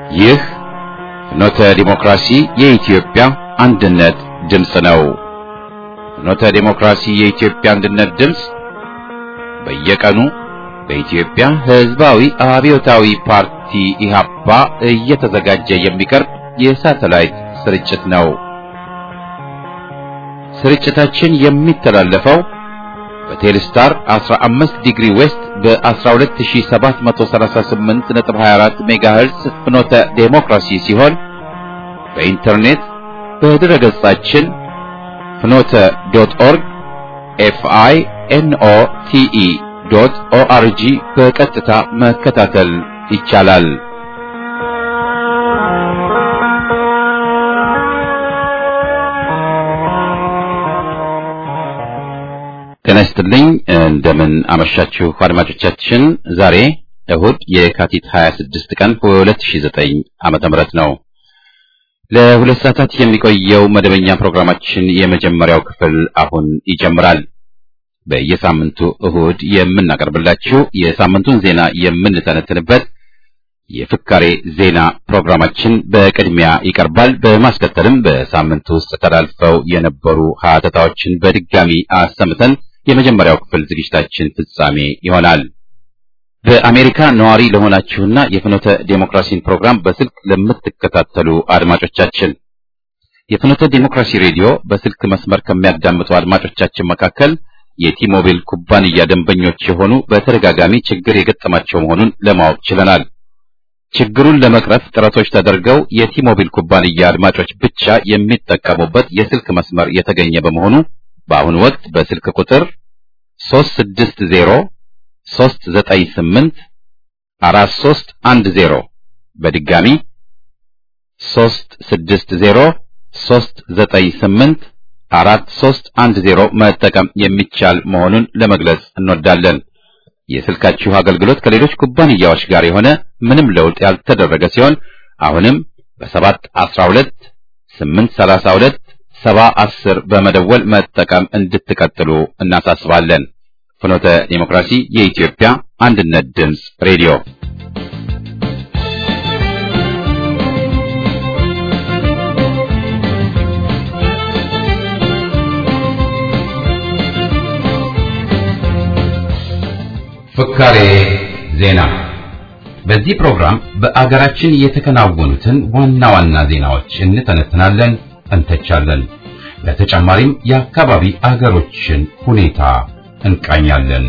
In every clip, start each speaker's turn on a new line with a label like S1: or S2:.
S1: ይህ ፍኖተ ዲሞክራሲ የኢትዮጵያ አንድነት ድምፅ ነው። ፍኖተ ዲሞክራሲ የኢትዮጵያ አንድነት ድምፅ በየቀኑ በኢትዮጵያ ሕዝባዊ አብዮታዊ ፓርቲ ኢህአፓ እየተዘጋጀ የሚቀርብ የሳተላይት ስርጭት ነው። ስርጭታችን የሚተላለፈው በቴሌስታር 15 ዲግሪ ዌስት በ12738.24 ሜጋሄርዝ ፍኖተ ዴሞክራሲ ሲሆን በኢንተርኔት በድረ ገጻችን ፍኖተ ዶት ኦርግ ኤፍአይ ኤንኦ ቲኢ ዶት ኦአርጂ በቀጥታ መከታተል ይቻላል። ጤና ይስጥልኝ። እንደምን አመሻችሁ አድማጮቻችን። ዛሬ እሁድ የካቲት 26 ቀን 2009 ዓመተ ምህረት ነው። ለሁለት ሰዓታት የሚቆየው መደበኛ ፕሮግራማችን የመጀመሪያው ክፍል አሁን ይጀምራል። በየሳምንቱ እሁድ የምናቀርብላችሁ የሳምንቱን ዜና የምንተነትንበት የፍካሬ ዜና ፕሮግራማችን በቅድሚያ ይቀርባል። በማስከተልም በሳምንቱ ውስጥ ተላልፈው የነበሩ ሀተታዎችን በድጋሚ አሰምተን የመጀመሪያው ክፍል ዝግጅታችን ፍጻሜ ይሆናል። በአሜሪካ ነዋሪ ለሆናችሁና የፍኖተ ዴሞክራሲን ፕሮግራም በስልክ ለምትከታተሉ አድማጮቻችን የፍኖተ ዴሞክራሲ ሬዲዮ በስልክ መስመር ከሚያዳምጡ አድማጮቻችን መካከል የቲሞቢል ኩባንያ ደንበኞች የሆኑ በተደጋጋሚ ችግር የገጠማቸው መሆኑን ለማወቅ ችለናል። ችግሩን ለመቅረፍ ጥረቶች ተደርገው የቲሞቢል ኩባንያ አድማጮች ብቻ የሚጠቀሙበት የስልክ መስመር የተገኘ በመሆኑ በአሁኑ ወቅት በስልክ ቁጥር 360 398 4310 በድጋሚ 360 398 4310 መጠቀም የሚቻል መሆኑን ለመግለጽ እንወዳለን። የስልካችሁ አገልግሎት ከሌሎች ኩባንያዎች ጋር የሆነ ምንም ለውጥ ያልተደረገ ሲሆን አሁንም በሰባት አስራ ሁለት ስምንት ሰላሳ ሁለት ሰባ አስር በመደወል መጠቀም እንድትቀጥሉ እናሳስባለን። ፍኖተ ዴሞክራሲ የኢትዮጵያ አንድነት ድምፅ ሬዲዮ ፍካሬ ዜና። በዚህ ፕሮግራም በአገራችን የተከናወኑትን ዋና ዋና ዜናዎች እንተነትናለን፣ እንተቻለን። በተጨማሪም የአካባቢ አገሮችን ሁኔታ እንቃኛለን።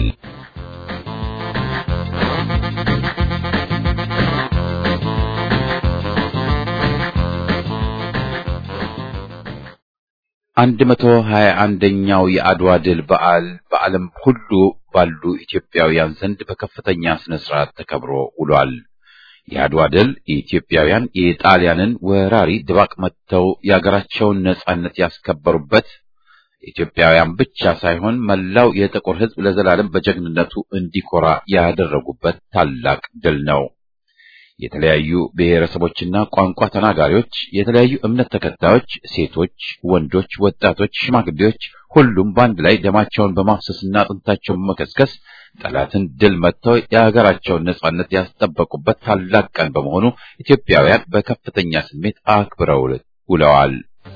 S1: አንድ መቶ ሀያ አንደኛው የአድዋ ድል በዓል በዓለም ሁሉ ባሉ ኢትዮጵያውያን ዘንድ በከፍተኛ ስነ ስርዓት ተከብሮ ውሏል። የአድዋ ድል ኢትዮጵያውያን የጣሊያንን ወራሪ ድባቅ መትተው የአገራቸውን ነጻነት ያስከበሩበት ኢትዮጵያውያን ብቻ ሳይሆን መላው የጥቁር ሕዝብ ለዘላለም በጀግንነቱ እንዲኮራ ያደረጉበት ታላቅ ድል ነው። የተለያዩ ብሔረሰቦችና ቋንቋ ተናጋሪዎች፣ የተለያዩ እምነት ተከታዮች፣ ሴቶች፣ ወንዶች፣ ወጣቶች፣ ሽማግሌዎች ሁሉም በአንድ ላይ ደማቸውን በማፍሰስና አጥንታቸውን በመከስከስ ጠላትን ድል መጥተው የሀገራቸውን ነጻነት ያስጠበቁበት ታላቅ ቀን በመሆኑ ኢትዮጵያውያን በከፍተኛ ስሜት አክብረው ውለዋል።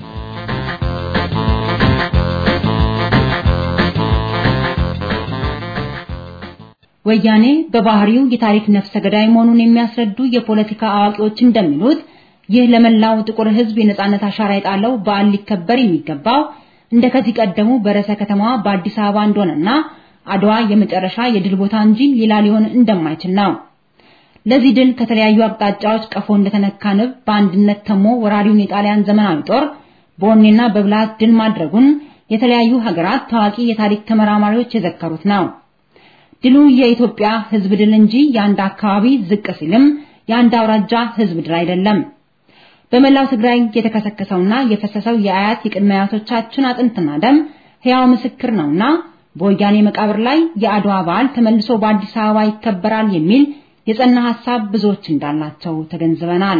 S2: ወያኔ በባህሪው የታሪክ ነፍሰ ገዳይ መሆኑን የሚያስረዱ የፖለቲካ አዋቂዎች እንደሚሉት ይህ ለመላው ጥቁር ሕዝብ የነጻነት አሻራ የጣለው በዓል ሊከበር የሚገባው እንደ ከዚህ ቀደሙ በርዕሰ ከተማዋ በአዲስ አበባ እንደሆነና አድዋ የመጨረሻ የድል ቦታ እንጂ ሌላ ሊሆን እንደማይችል ነው። ለዚህ ድል ከተለያዩ አቅጣጫዎች ቀፎ እንደተነካ ንብ በአንድነት ተሞ ወራሪውን የጣሊያን ዘመናዊ ጦር በወኔና በብልሃት ድል ማድረጉን የተለያዩ ሀገራት ታዋቂ የታሪክ ተመራማሪዎች የዘከሩት ነው። ድሉ የኢትዮጵያ ሕዝብ ድል እንጂ የአንድ አካባቢ ዝቅ ሲልም የአንድ አውራጃ ሕዝብ ድል አይደለም። በመላው ትግራይ የተከሰከሰውና የፈሰሰው የአያት የቅድመ አያቶቻችን አጥንትና ደም ሕያው ምስክር ነውና በወያኔ መቃብር ላይ የአድዋ በዓል ተመልሶ በአዲስ አበባ ይከበራል የሚል የጸና ሐሳብ ብዙዎች እንዳላቸው ተገንዝበናል።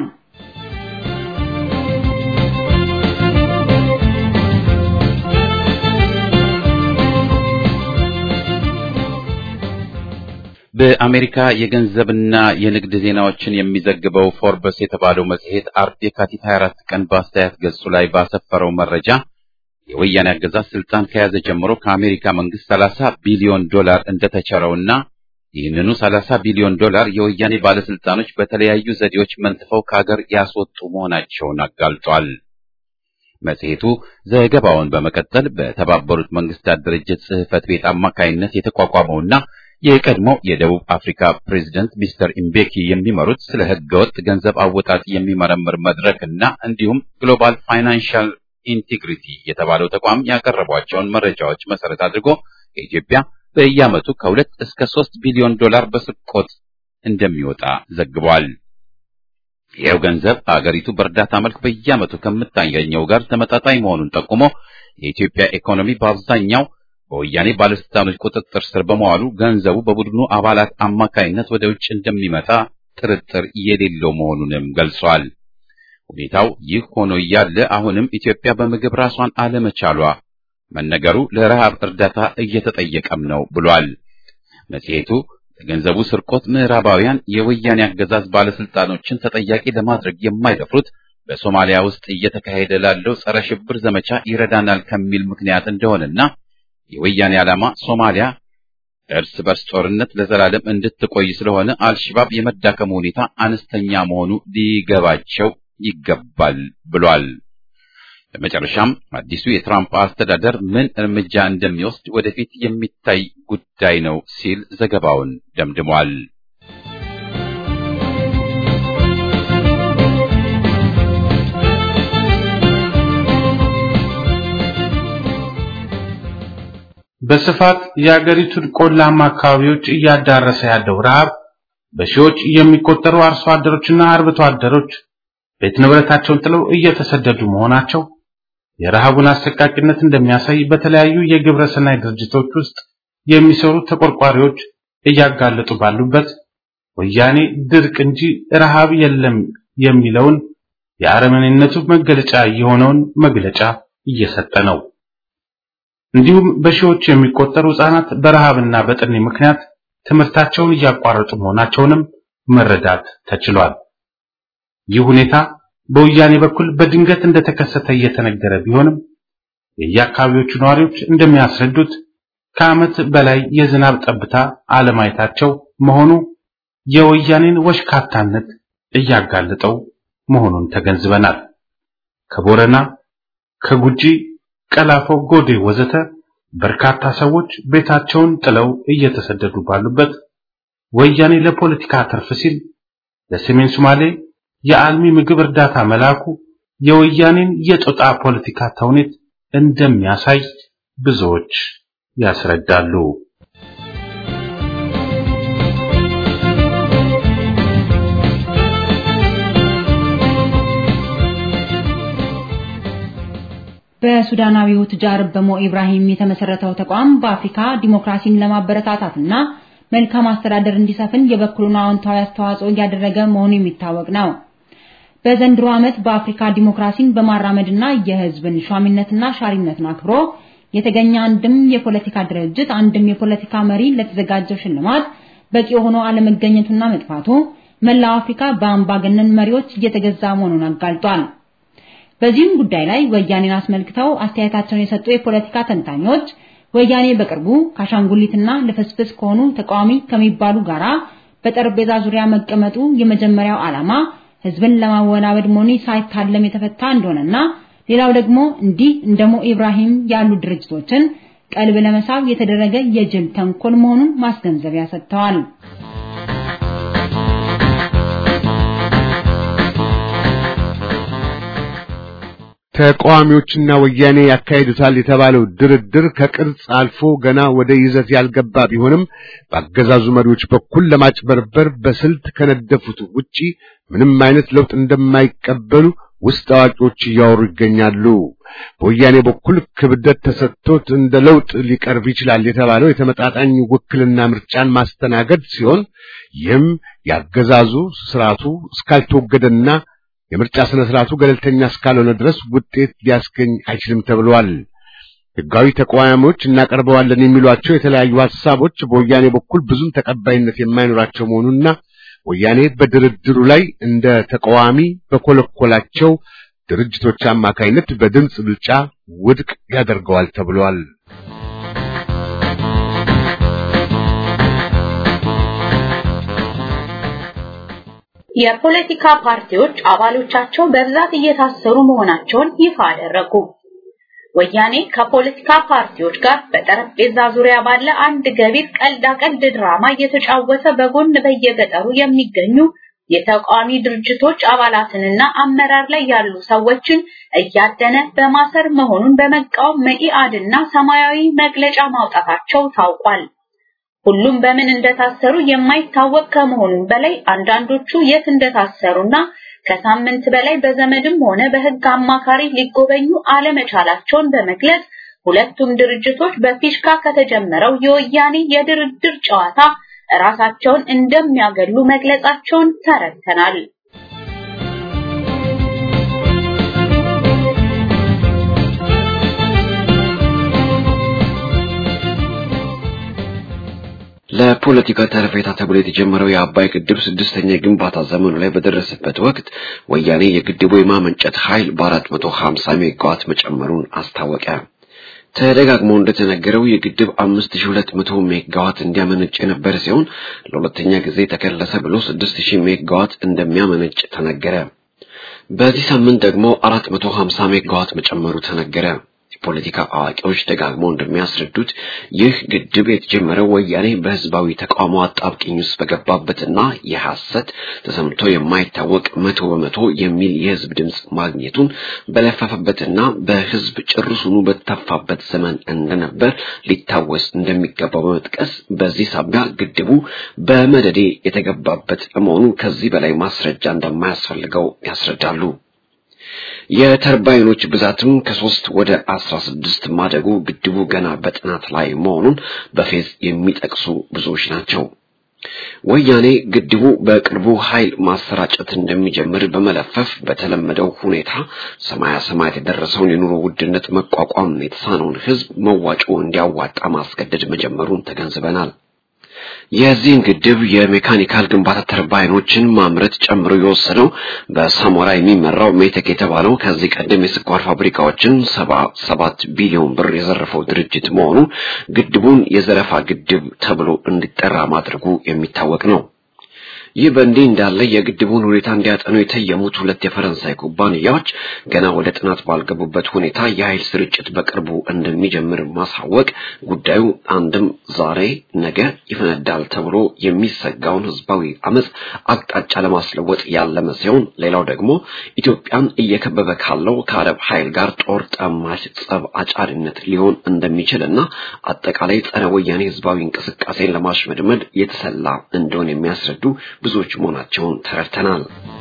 S1: በአሜሪካ የገንዘብና የንግድ ዜናዎችን የሚዘግበው ፎርበስ የተባለው መጽሔት አርብ የካቲት 24 ቀን በአስተያየት ገጹ ላይ ባሰፈረው መረጃ የወያኔ አገዛዝ ስልጣን ከያዘ ጀምሮ ከአሜሪካ መንግስት 30 ቢሊዮን ዶላር እንደተቸረውና ይህንኑ 30 ቢሊዮን ዶላር የወያኔ ባለስልጣኖች በተለያዩ ዘዴዎች መንትፈው ከሀገር ያስወጡ መሆናቸውን አጋልጧል። መጽሔቱ ዘገባውን በመቀጠል በተባበሩት መንግስታት ድርጅት ጽሕፈት ቤት አማካይነት የተቋቋመውና የቀድሞው የደቡብ አፍሪካ ፕሬዝደንት ሚስተር ኢምቤኪ የሚመሩት ስለ ህገወጥ ገንዘብ አወጣጥ የሚመረምር መድረክ እና እንዲሁም ግሎባል ፋይናንሻል ኢንቴግሪቲ የተባለው ተቋም ያቀረቧቸውን መረጃዎች መሰረት አድርጎ ከኢትዮጵያ በየዓመቱ ከሁለት እስከ ሶስት ቢሊዮን ዶላር በስርቆት እንደሚወጣ ዘግቧል። ይኸው ገንዘብ አገሪቱ በእርዳታ መልክ በየዓመቱ ከምታገኘው ጋር ተመጣጣኝ መሆኑን ጠቁሞ የኢትዮጵያ ኢኮኖሚ በአብዛኛው በወያኔ ባለስልጣኖች ቁጥጥር ስር በመዋሉ ገንዘቡ በቡድኑ አባላት አማካይነት ወደ ውጭ እንደሚመጣ ጥርጥር የሌለው መሆኑንም ገልጿል። ሁኔታው ይህ ሆኖ እያለ አሁንም ኢትዮጵያ በምግብ ራሷን አለመቻሏ መነገሩ ለረሃብ እርዳታ እየተጠየቀም ነው ብሏል። መጽሔቱ ለገንዘቡ ስርቆት ምዕራባውያን የወያኔ አገዛዝ ባለስልጣኖችን ተጠያቂ ለማድረግ የማይደፍሩት በሶማሊያ ውስጥ እየተካሄደ ላለው ጸረ ሽብር ዘመቻ ይረዳናል ከሚል ምክንያት እንደሆነና የወያኔ ዓላማ ሶማሊያ እርስ በርስ ጦርነት ለዘላለም እንድትቆይ ስለሆነ አልሽባብ የመዳከሙ ሁኔታ አነስተኛ መሆኑ ሊገባቸው ይገባል ብሏል። በመጨረሻም አዲሱ የትራምፕ አስተዳደር ምን እርምጃ እንደሚወስድ ወደፊት የሚታይ ጉዳይ ነው ሲል ዘገባውን ደምድሟል።
S3: በስፋት የአገሪቱን ቆላማ አካባቢዎች እያዳረሰ ያለው ረሃብ በሺዎች የሚቆጠሩ አርሶ አደሮችና አርብቶ አደሮች ቤት ንብረታቸውን ጥለው እየተሰደዱ መሆናቸው የረሃቡን አሰቃቂነት እንደሚያሳይ በተለያዩ የግብረ ሰናይ ድርጅቶች ውስጥ የሚሰሩ ተቆርቋሪዎች እያጋለጡ ባሉበት ወያኔ ድርቅ እንጂ ረሃብ የለም የሚለውን የአረመኔነቱ መገለጫ የሆነውን መግለጫ እየሰጠ ነው። እንዲሁም በሺዎች የሚቆጠሩ ህጻናት በረሃብና በጥኔ ምክንያት ትምህርታቸውን እያቋረጡ መሆናቸውንም መረዳት ተችሏል። ይህ ሁኔታ በወያኔ በኩል በድንገት እንደተከሰተ እየተነገረ ቢሆንም የየአካባቢዎቹ ነዋሪዎች እንደሚያስረዱት ከዓመት በላይ የዝናብ ጠብታ አለማየታቸው መሆኑ የወያኔን ወሽካታነት እያጋለጠው መሆኑን ተገንዝበናል። ከቦረና፣ ከጉጂ፣ ቀላፎ፣ ጎዴ ወዘተ በርካታ ሰዎች ቤታቸውን ጥለው እየተሰደዱ ባሉበት ወያኔ ለፖለቲካ ትርፍ ሲል ለሰሜን ሶማሌ የአልሚ ምግብ እርዳታ መላኩ የወያኔን የጦጣ ፖለቲካ ተውኔት እንደሚያሳይ ብዙዎች ያስረዳሉ።
S2: በሱዳናዊው ቱጃር በሞ ኢብራሂም የተመሰረተው ተቋም በአፍሪካ ዲሞክራሲን ለማበረታታትና መልካም አስተዳደር እንዲሰፍን የበኩሉን አዎንታዊ አስተዋጽኦ እያደረገ መሆኑ የሚታወቅ ነው። በዘንድሮ ዓመት በአፍሪካ ዲሞክራሲን በማራመድና የሕዝብን ሿሚነትና ሻሪነትን አክብሮ የተገኘ አንድም የፖለቲካ ድርጅት አንድም የፖለቲካ መሪ ለተዘጋጀው ሽልማት በቂ ሆኖ አለመገኘቱና መጥፋቱ መላው አፍሪካ በአምባገነን መሪዎች እየተገዛ መሆኑን አጋልጧል። በዚህም ጉዳይ ላይ ወያኔን አስመልክተው አስተያየታቸውን የሰጡ የፖለቲካ ተንታኞች ወያኔ በቅርቡ ከአሻንጉሊትና ልፍስፍስ ከሆኑ ተቃዋሚ ከሚባሉ ጋራ በጠረጴዛ ዙሪያ መቀመጡ የመጀመሪያው ዓላማ ህዝብን ለማወናበድ መሆኑ ሳይታለም የተፈታ እንደሆነና ሌላው ደግሞ እንዲህ እንደ ሞ ኢብራሂም ያሉ ድርጅቶችን ቀልብ ለመሳብ የተደረገ የጅል ተንኮል መሆኑን ማስገንዘቢያ ሰጥተዋል።
S4: ተቃዋሚዎችና ወያኔ ያካሂዱታል የተባለው ድርድር ከቅርጽ አልፎ ገና ወደ ይዘት ያልገባ ቢሆንም በአገዛዙ መሪዎች በኩል ለማጭበርበር በስልት ከነደፉት ውጪ ምንም አይነት ለውጥ እንደማይቀበሉ ውስጥ አዋቂዎች እያወሩ ይገኛሉ። በወያኔ በኩል ክብደት ተሰጥቶት እንደ ለውጥ ሊቀርብ ይችላል የተባለው የተመጣጣኝ ውክልና ምርጫን ማስተናገድ ሲሆን ይህም ያገዛዙ ስርዓቱ እስካልተወገደና የምርጫ ስነ ስርዓቱ ገለልተኛ እስካልሆነ ድረስ ውጤት ሊያስገኝ አይችልም ተብሏል። ሕጋዊ ተቃዋሚዎች እናቀርበዋለን የሚሏቸው የተለያዩ ሐሳቦች በወያኔ በኩል ብዙም ተቀባይነት የማይኖራቸው መሆኑና ወያኔ በድርድሩ ላይ እንደ ተቃዋሚ በኮለኮላቸው ድርጅቶች አማካይነት በድምፅ ብልጫ ውድቅ ያደርገዋል ተብሏል።
S5: የፖለቲካ ፓርቲዎች አባሎቻቸው በብዛት እየታሰሩ መሆናቸውን ይፋ አደረጉ። ወያኔ ከፖለቲካ ፓርቲዎች ጋር በጠረጴዛ ዙሪያ ባለ አንድ ገቢር ቀልዳ ቀልድ ድራማ እየተጫወተ በጎን በየገጠሩ የሚገኙ የተቃዋሚ ድርጅቶች አባላትንና አመራር ላይ ያሉ ሰዎችን እያደነ በማሰር መሆኑን በመቃወም መኢአድና ሰማያዊ መግለጫ ማውጣታቸው ታውቋል። ሁሉም በምን እንደታሰሩ የማይታወቅ ከመሆኑም በላይ አንዳንዶቹ የት እንደታሰሩና ከሳምንት በላይ በዘመድም ሆነ በሕግ አማካሪ ሊጎበኙ አለመቻላቸውን በመግለጽ ሁለቱም ድርጅቶች በፊሽካ ከተጀመረው የወያኔ የድርድር ጨዋታ ራሳቸውን እንደሚያገሉ መግለጻቸውን ተረድተናል።
S6: ለፖለቲካ ተረፌታ ተብሎ የተጀመረው የአባይ ግድብ ስድስተኛ የግንባታ ዘመኑ ላይ በደረሰበት ወቅት ወያኔ የግድቡ የማመንጨት ኃይል በ450 ሜጋዋት መጨመሩን አስታወቀ። ተደጋግሞ እንደተነገረው የግድብ 5200 ሜጋዋት እንዲያመነጭ የነበረ ሲሆን ለሁለተኛ ጊዜ ተከለሰ ብሎ 6000 ሜጋዋት እንደሚያመነጭ ተነገረ። በዚህ ሳምንት ደግሞ 450 ሜጋዋት መጨመሩ ተነገረ። የፖለቲካ አዋቂዎች ደጋግመው እንደሚያስረዱት ይህ ግድብ የተጀመረው ወያኔ በህዝባዊ ተቃውሞ አጣብቂኝ ውስጥ በገባበትና የሐሰት ተሰምቶ የማይታወቅ መቶ በመቶ የሚል የህዝብ ድምፅ ማግኘቱን በለፈፈበትና በህዝብ ጭርሱኑ በተተፋበት ዘመን እንደነበር ሊታወስ እንደሚገባው በመጥቀስ በዚህ ሳቢያ ግድቡ በመደዴ የተገባበት መሆኑ ከዚህ በላይ ማስረጃ እንደማያስፈልገው ያስረዳሉ። የተርባይኖች ብዛትም ከሶስት ወደ አስራ ስድስት ማደጉ ግድቡ ገና በጥናት ላይ መሆኑን በፌዝ የሚጠቅሱ ብዙዎች ናቸው። ወያኔ ግድቡ በቅርቡ ኃይል ማሰራጨት እንደሚጀምር በመለፈፍ በተለመደው ሁኔታ ሰማያ ሰማያት የደረሰውን የኑሮ ውድነት መቋቋም የተሳነውን ህዝብ መዋጮ እንዲያዋጣ ማስገደድ መጀመሩን ተገንዝበናል። የዚህን ግድብ የሜካኒካል ግንባታ ተርባይኖችን ማምረት ጨምሮ የወሰነው በሳሞራ የሚመራው ሜቴክ የተባለው ከዚህ ቀደም የስኳር ፋብሪካዎችን ሰባ ሰባት ቢሊዮን ብር የዘረፈው ድርጅት መሆኑ ግድቡን የዘረፋ ግድብ ተብሎ እንዲጠራ ማድረጉ የሚታወቅ ነው። ይህ በእንዲህ እንዳለ የግድቡን ሁኔታ እንዲያጠኑ የተየሙት ሁለት የፈረንሳይ ኩባንያዎች ገና ወደ ጥናት ባልገቡበት ሁኔታ የኃይል ስርጭት በቅርቡ እንደሚጀምር ማሳወቅ ጉዳዩ አንድም ዛሬ ነገ ይፈነዳል ተብሎ የሚሰጋውን ህዝባዊ አመፅ አቅጣጫ ለማስለወጥ ያለመ ሲሆን፣ ሌላው ደግሞ ኢትዮጵያን እየከበበ ካለው ከአረብ ኃይል ጋር ጦር ጠማች ጸብ አጫሪነት ሊሆን እንደሚችል እና አጠቃላይ ጸረ ወያኔ ህዝባዊ እንቅስቃሴን ለማሽመድመድ የተሰላ እንደሆነ የሚያስረዱ ብዙዎች መሆናቸውን ተረድተናል።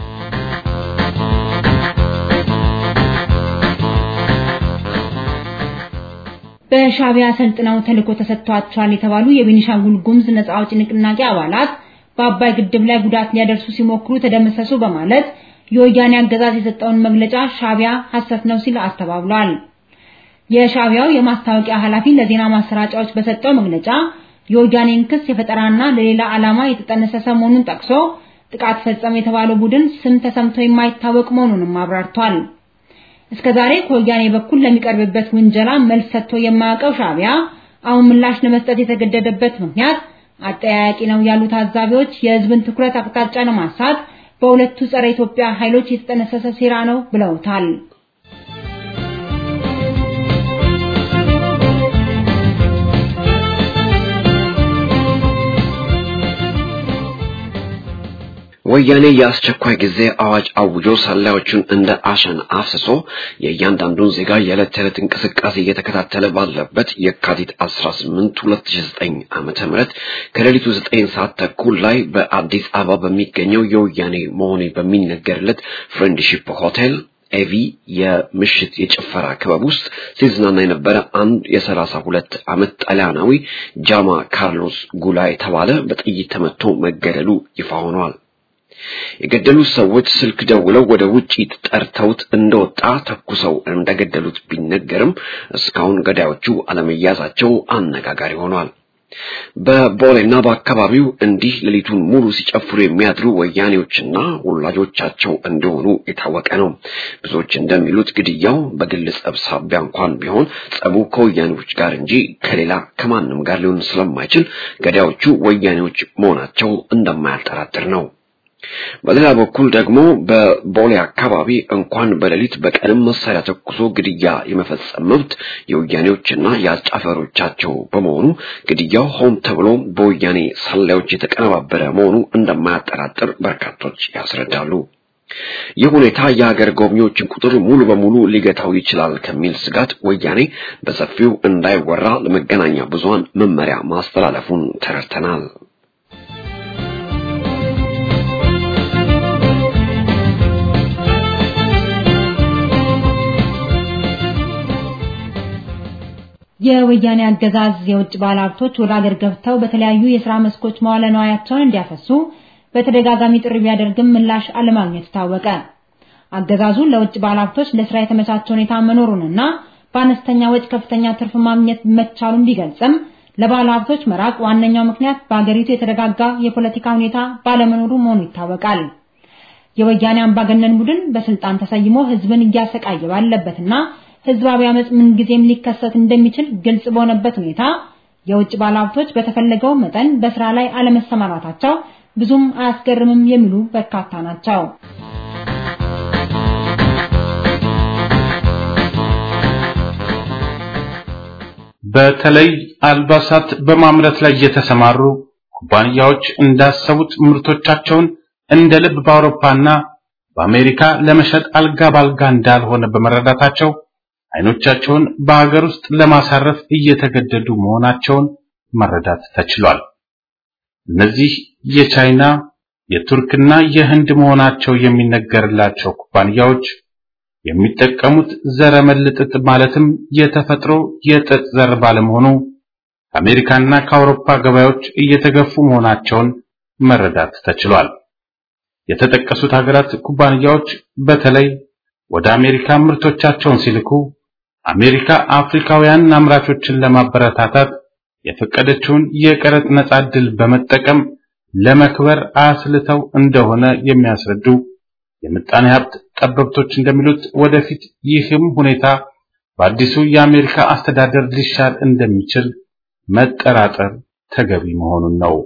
S2: በሻዕቢያ ሰልጥነው ተልዕኮ ተሰጥቷቸዋል የተባሉ የቤኒሻንጉል ጉሙዝ ነጻ አውጪ ንቅናቄ አባላት በአባይ ግድብ ላይ ጉዳት ሊያደርሱ ሲሞክሩ ተደመሰሱ በማለት የወያኔ አገዛዝ የሰጠውን መግለጫ ሻዕቢያ ሐሰት ነው ሲል አስተባብሏል። የሻዕቢያው የማስታወቂያ ኃላፊ ለዜና ማሰራጫዎች በሰጠው መግለጫ የወያኔን ክስ የፈጠራና ለሌላ ዓላማ የተጠነሰሰ መሆኑን ጠቅሶ ጥቃት ፈጸመ የተባለው ቡድን ስም ተሰምቶ የማይታወቅ መሆኑንም አብራርቷል። እስከዛሬ ከወያኔ በኩል ለሚቀርብበት ውንጀላ መልስ ሰጥቶ የማያውቀው ሻዕቢያ አሁን ምላሽ ለመስጠት የተገደደበት ምክንያት አጠያያቂ ነው ያሉ ታዛቢዎች የሕዝብን ትኩረት አቅጣጫ ለማሳት በሁለቱ ጸረ ኢትዮጵያ ኃይሎች የተጠነሰሰ ሴራ ነው ብለውታል።
S6: ወያኔ የአስቸኳይ ጊዜ አዋጅ አውጆ ሰላዮቹን እንደ አሸን አፍስሶ የእያንዳንዱን ዜጋ የዕለት ተዕለት እንቅስቃሴ እየተከታተለ ባለበት የካቲት 18 2009 ዓመተ ምህረት ከሌሊቱ 9 ሰዓት ተኩል ላይ በአዲስ አበባ በሚገኘው የወያኔ መሆኑ በሚነገርለት ፍሬንድሺፕ ሆቴል ኤቪ የምሽት የጭፈራ ክበብ ውስጥ ሲዝናና የነበረ አንድ የሰላሳ ሁለት ዓመት ጣሊያናዊ ጃማ ካርሎስ ጉላ የተባለ በጥይት ተመቶ መገደሉ ይፋ ሆኗል። የገደሉት ሰዎች ስልክ ደውለው ወደ ውጪ ጠርተውት እንደወጣ ተኩሰው እንደገደሉት ቢነገርም እስካሁን ገዳዮቹ አለመያዛቸው አነጋጋሪ ሆኗል። በቦሌና በአካባቢው እንዲህ ሌሊቱን ሙሉ ሲጨፍሩ የሚያድሩ ወያኔዎችና ወላጆቻቸው እንደሆኑ የታወቀ ነው። ብዙዎች እንደሚሉት ግድያው በግል ጸብ ሳቢያ እንኳን ቢሆን ጸቡ ከወያኔዎች ጋር እንጂ ከሌላ ከማንም ጋር ሊሆን ስለማይችል ገዳዮቹ ወያኔዎች መሆናቸው እንደማያጠራጥር ነው። በሌላ በኩል ደግሞ በቦሌ አካባቢ እንኳን በሌሊት በቀንም መሳሪያ ተኩሶ ግድያ የመፈጸም መብት የወያኔዎችና የአጫፈሮቻቸው በመሆኑ ግድያው ሆን ተብሎ በወያኔ ሰላዮች የተቀነባበረ መሆኑ እንደማያጠራጥር በርካቶች ያስረዳሉ። ይህ ሁኔታ የሀገር ጎብኚዎችን ቁጥር ሙሉ በሙሉ ሊገታው ይችላል ከሚል ስጋት ወያኔ በሰፊው እንዳይወራ ለመገናኛ ብዙሃን መመሪያ ማስተላለፉን ተረድተናል።
S2: የወያኔ አገዛዝ የውጭ ባለሀብቶች ወደ አገር ገብተው በተለያዩ የሥራ መስኮች መዋለ ንዋያቸውን እንዲያፈሱ በተደጋጋሚ ጥሪ ቢያደርግም ምላሽ አለማግኘቱ ታወቀ። አገዛዙ ለውጭ ባለሀብቶች ለስራ የተመቻቸ ሁኔታ መኖሩንና በአነስተኛ ወጪ ከፍተኛ ትርፍ ማግኘት መቻሉን ቢገልጽም ለባለሀብቶች መራቅ ዋነኛው ምክንያት በአገሪቱ የተረጋጋ የፖለቲካ ሁኔታ ባለመኖሩ መሆኑ ይታወቃል። የወያኔ አምባገነን ቡድን በስልጣን ተሰይሞ ህዝብን እያሰቃየ ባለበትና ህዝባዊ አመጽ ምን ጊዜም ሊከሰት እንደሚችል ግልጽ በሆነበት ሁኔታ የውጭ ባለሀብቶች በተፈለገው መጠን በስራ ላይ አለመሰማራታቸው ብዙም አያስገርምም የሚሉ በርካታ ናቸው።
S3: በተለይ አልባሳት በማምረት ላይ የተሰማሩ ኩባንያዎች እንዳሰቡት ምርቶቻቸውን እንደ ልብ በአውሮፓና በአሜሪካ ለመሸጥ አልጋ ባልጋ እንዳልሆነ በመረዳታቸው አይኖቻቸውን በሀገር ውስጥ ለማሳረፍ እየተገደዱ መሆናቸውን መረዳት ተችሏል። እነዚህ የቻይና የቱርክና የህንድ መሆናቸው የሚነገርላቸው ኩባንያዎች የሚጠቀሙት ዘረመል ጥጥ ማለትም የተፈጥሮ የጥጥ ዘር ባለመሆኑ ከአሜሪካና ከአውሮፓ ገበያዎች እየተገፉ መሆናቸውን መረዳት ተችሏል። የተጠቀሱት ሀገራት ኩባንያዎች በተለይ ወደ አሜሪካ ምርቶቻቸውን ሲልኩ አሜሪካ አፍሪካውያን አምራቾችን ለማበረታታት የፈቀደችውን የቀረጥ ነጻ ዕድል በመጠቀም ለመክበር አስልተው እንደሆነ የሚያስረዱ የምጣኔ ሀብት ጠበብቶች እንደሚሉት ወደፊት ይህም ሁኔታ በአዲሱ የአሜሪካ አስተዳደር ሊሻር እንደሚችል መጠራጠር ተገቢ መሆኑን ነው።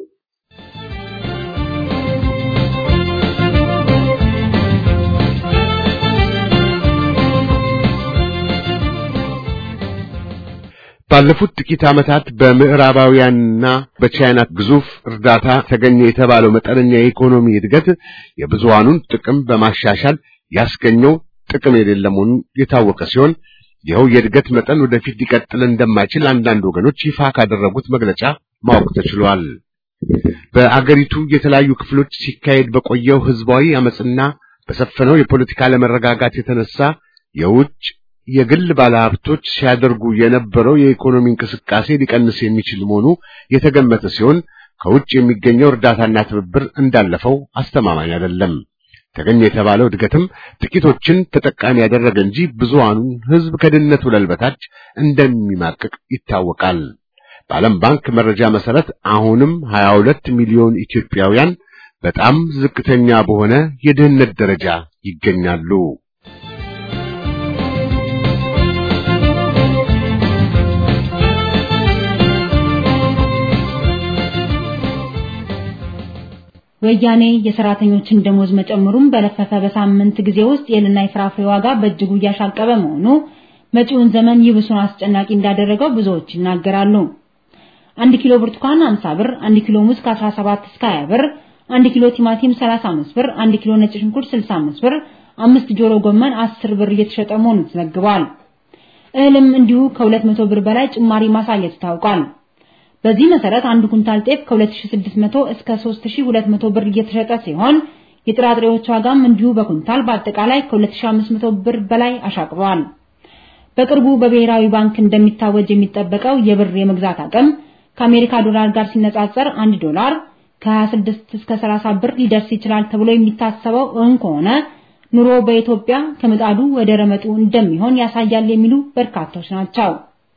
S4: ባለፉት ጥቂት ዓመታት በምዕራባውያንና በቻይና ግዙፍ እርዳታ ተገኘ የተባለው መጠነኛ የኢኮኖሚ እድገት የብዙሃኑን ጥቅም በማሻሻል ያስገኘው ጥቅም የሌለ መሆኑን የታወቀ ሲሆን ይኸው የእድገት መጠን ወደፊት ሊቀጥል እንደማይችል አንዳንድ ወገኖች ይፋ ካደረጉት መግለጫ ማወቅ ተችሏል። በአገሪቱ የተለያዩ ክፍሎች ሲካሄድ በቆየው ህዝባዊ አመጽና በሰፈነው የፖለቲካ አለመረጋጋት የተነሳ የውጭ የግል ባለሀብቶች ሲያደርጉ የነበረው የኢኮኖሚ እንቅስቃሴ ሊቀንስ የሚችል መሆኑ የተገመተ ሲሆን ከውጭ የሚገኘው እርዳታና ትብብር እንዳለፈው አስተማማኝ አይደለም። ተገኘ የተባለው እድገትም ጥቂቶችን ተጠቃሚ ያደረገ እንጂ ብዙሃኑን ህዝብ ከድህነት ወለል በታች እንደሚማቅቅ ይታወቃል። በዓለም ባንክ መረጃ መሰረት አሁንም 22 ሚሊዮን ኢትዮጵያውያን በጣም ዝቅተኛ በሆነ የድህነት ደረጃ ይገኛሉ።
S2: ወያኔ የሰራተኞችን ደሞዝ መጨመሩን በለፈፈ በሳምንት ጊዜ ውስጥ የእህልና የፍራፍሬ ዋጋ በእጅጉ እያሻቀበ መሆኑ መጪውን ዘመን ይብሱን አስጨናቂ እንዳደረገው ብዙዎች ይናገራሉ። አንድ ኪሎ ብርቱካን 50 ብር፣ አንድ ኪሎ ሙዝ ከ17 እስከ 20 ብር፣ አንድ ኪሎ ቲማቲም 35 ብር፣ አንድ ኪሎ ነጭ ሽንኩርት 65 ብር፣ አምስት ጆሮ ጎመን 10 ብር እየተሸጠ መሆኑ ተዘግቧል። እህልም እንዲሁ ከ200 ብር በላይ ጭማሪ ማሳየት ታውቋል። በዚህ መሰረት አንድ ኩንታል ጤፍ ከ2600 እስከ 3200 ብር እየተሸጠ ሲሆን የጥራጥሬዎች ዋጋም እንዲሁ በኩንታል በአጠቃላይ ከ2500 ብር በላይ አሻቅቧል። በቅርቡ በብሔራዊ ባንክ እንደሚታወጅ የሚጠበቀው የብር የመግዛት አቅም ከአሜሪካ ዶላር ጋር ሲነጻጸር 1 ዶላር ከ26 እስከ 30 ብር ሊደርስ ይችላል ተብሎ የሚታሰበው እውን ከሆነ ኑሮ በኢትዮጵያ ከምጣዱ ወደ ረመጡ እንደሚሆን ያሳያል የሚሉ በርካቶች ናቸው።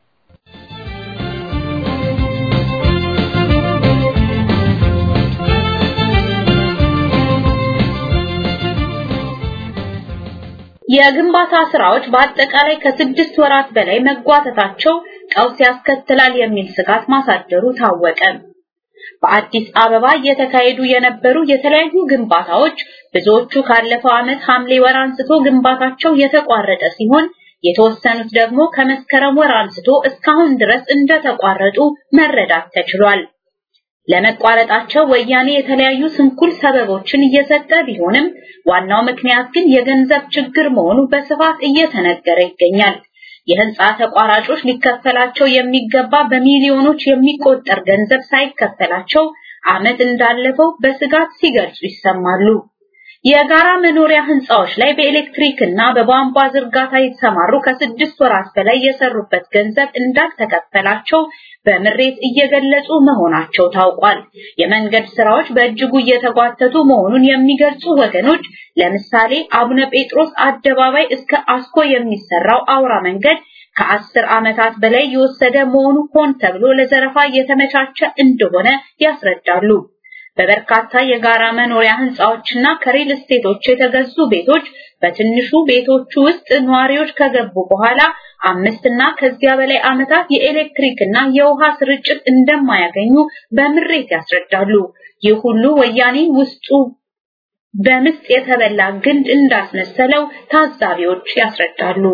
S5: የግንባታ ስራዎች በአጠቃላይ ከስድስት ወራት በላይ መጓተታቸው ቀውስ ያስከትላል የሚል ስጋት ማሳደሩ ታወቀ። በአዲስ አበባ እየተካሄዱ የነበሩ የተለያዩ ግንባታዎች ብዙዎቹ ካለፈው ዓመት ሐምሌ ወር አንስቶ ግንባታቸው የተቋረጠ ሲሆን የተወሰኑት ደግሞ ከመስከረም ወር አንስቶ እስካሁን ድረስ እንደተቋረጡ መረዳት ተችሏል። ለመቋረጣቸው ወያኔ የተለያዩ ስንኩል ሰበቦችን እየሰጠ ቢሆንም ዋናው ምክንያት ግን የገንዘብ ችግር መሆኑ በስፋት እየተነገረ ይገኛል። የህንፃ ተቋራጮች ሊከፈላቸው የሚገባ በሚሊዮኖች የሚቆጠር ገንዘብ ሳይከፈላቸው ዓመት እንዳለፈው በስጋት ሲገልጹ ይሰማሉ። የጋራ መኖሪያ ህንፃዎች ላይ በኤሌክትሪክ እና በቧንቧ ዝርጋታ የተሰማሩ ከስድስት ወራት በላይ የሰሩበት ገንዘብ እንዳልተከፈላቸው በምሬት እየገለጹ መሆናቸው ታውቋል። የመንገድ ስራዎች በእጅጉ እየተጓተቱ መሆኑን የሚገልጹ ወገኖች ለምሳሌ አቡነ ጴጥሮስ አደባባይ እስከ አስኮ የሚሰራው አውራ መንገድ ከአስር ዓመታት በላይ የወሰደ መሆኑ ሆን ተብሎ ለዘረፋ የተመቻቸ እንደሆነ ያስረዳሉ። በበርካታ የጋራ መኖሪያ ህንፃዎችና ከሪል ስቴቶች የተገዙ ቤቶች በትንሹ ቤቶቹ ውስጥ ነዋሪዎች ከገቡ በኋላ አምስት እና ከዚያ በላይ ዓመታት የኤሌክትሪክ እና የውሃ ስርጭት እንደማያገኙ በምሬት ያስረዳሉ። ይህ ሁሉ ወያኔ ውስጡ በምስጥ የተበላ ግንድ እንዳስመሰለው ታዛቢዎች ያስረዳሉ።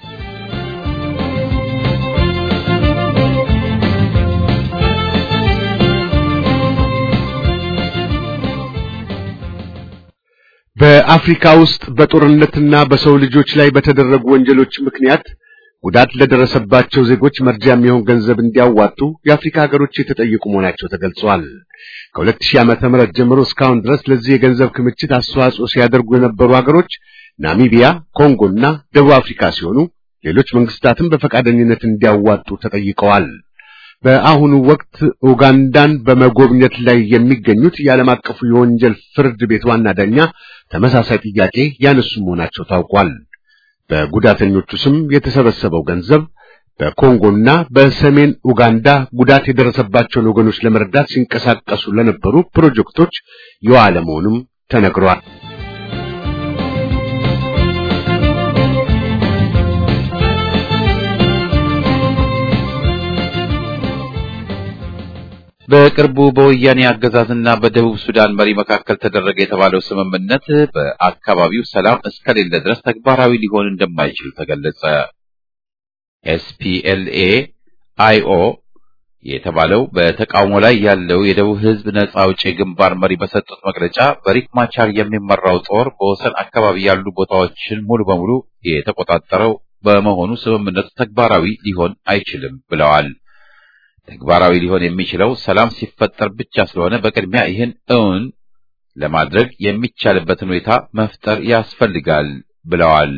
S4: በአፍሪካ ውስጥ በጦርነትና በሰው ልጆች ላይ በተደረጉ ወንጀሎች ምክንያት ጉዳት ለደረሰባቸው ዜጎች መርጃ የሚሆን ገንዘብ እንዲያዋጡ የአፍሪካ ሀገሮች የተጠየቁ መሆናቸው ተገልጿል። ከ2000 ዓመተ ምህረት ጀምሮ እስካሁን ድረስ ለዚህ የገንዘብ ክምችት አስተዋጽኦ ሲያደርጉ የነበሩ ሀገሮች ናሚቢያ፣ ኮንጎና ደቡብ አፍሪካ ሲሆኑ ሌሎች መንግስታትም በፈቃደኝነት እንዲያዋጡ ተጠይቀዋል። በአሁኑ ወቅት ኡጋንዳን በመጎብኘት ላይ የሚገኙት የዓለም አቀፉ የወንጀል ፍርድ ቤት ዋና ዳኛ ተመሳሳይ ጥያቄ ያነሱ መሆናቸው ታውቋል። በጉዳተኞቹ ስም የተሰበሰበው ገንዘብ በኮንጎና በሰሜን ኡጋንዳ ጉዳት የደረሰባቸውን ወገኖች ለመርዳት ሲንቀሳቀሱ ለነበሩ ፕሮጀክቶች የዋለ መሆኑም ተነግሯል።
S1: በቅርቡ በወያኔ አገዛዝና በደቡብ ሱዳን መሪ መካከል ተደረገ የተባለው ስምምነት በአካባቢው ሰላም እስከሌለ ድረስ ተግባራዊ ሊሆን እንደማይችል ተገለጸ። ኤስፒኤልኤ አይኦ የተባለው በተቃውሞ ላይ ያለው የደቡብ ሕዝብ ነጻ አውጪ ግንባር መሪ በሰጡት መግለጫ በሪክ ማቻር የሚመራው ጦር በወሰን አካባቢ ያሉ ቦታዎችን ሙሉ በሙሉ የተቆጣጠረው በመሆኑ ስምምነቱ ተግባራዊ ሊሆን አይችልም ብለዋል። ተግባራዊ ሊሆን የሚችለው ሰላም ሲፈጠር ብቻ ስለሆነ በቅድሚያ ይህን እውን ለማድረግ የሚቻልበትን ሁኔታ መፍጠር ያስፈልጋል ብለዋል።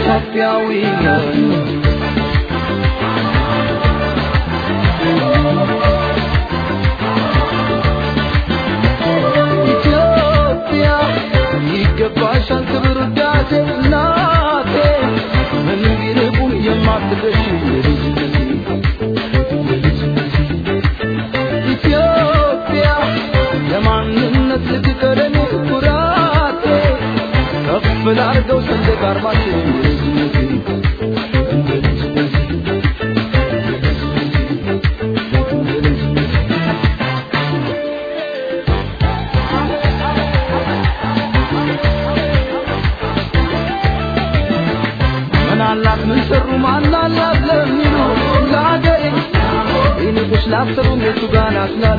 S7: ኢትዮጵያዊ ነኝ ኢትዮጵያ ይገባሻል ክብር ውዳሴ እናቴ ምን ቢርቁም የማትደርሺ የልጅነቴ ኢትዮጵያ ለማንነት ልትቀደም ኩራቴ ከፍ ላርገው ሰንደቅ ዓርማችን የልጅነቴ እንደ ልጅነቴ ምን አላት ምን ሰሩ ማን አላት ለሚሉ ለአገሬ ይንቁሽ ላሰሩ የቱ ጋር ናስላሉ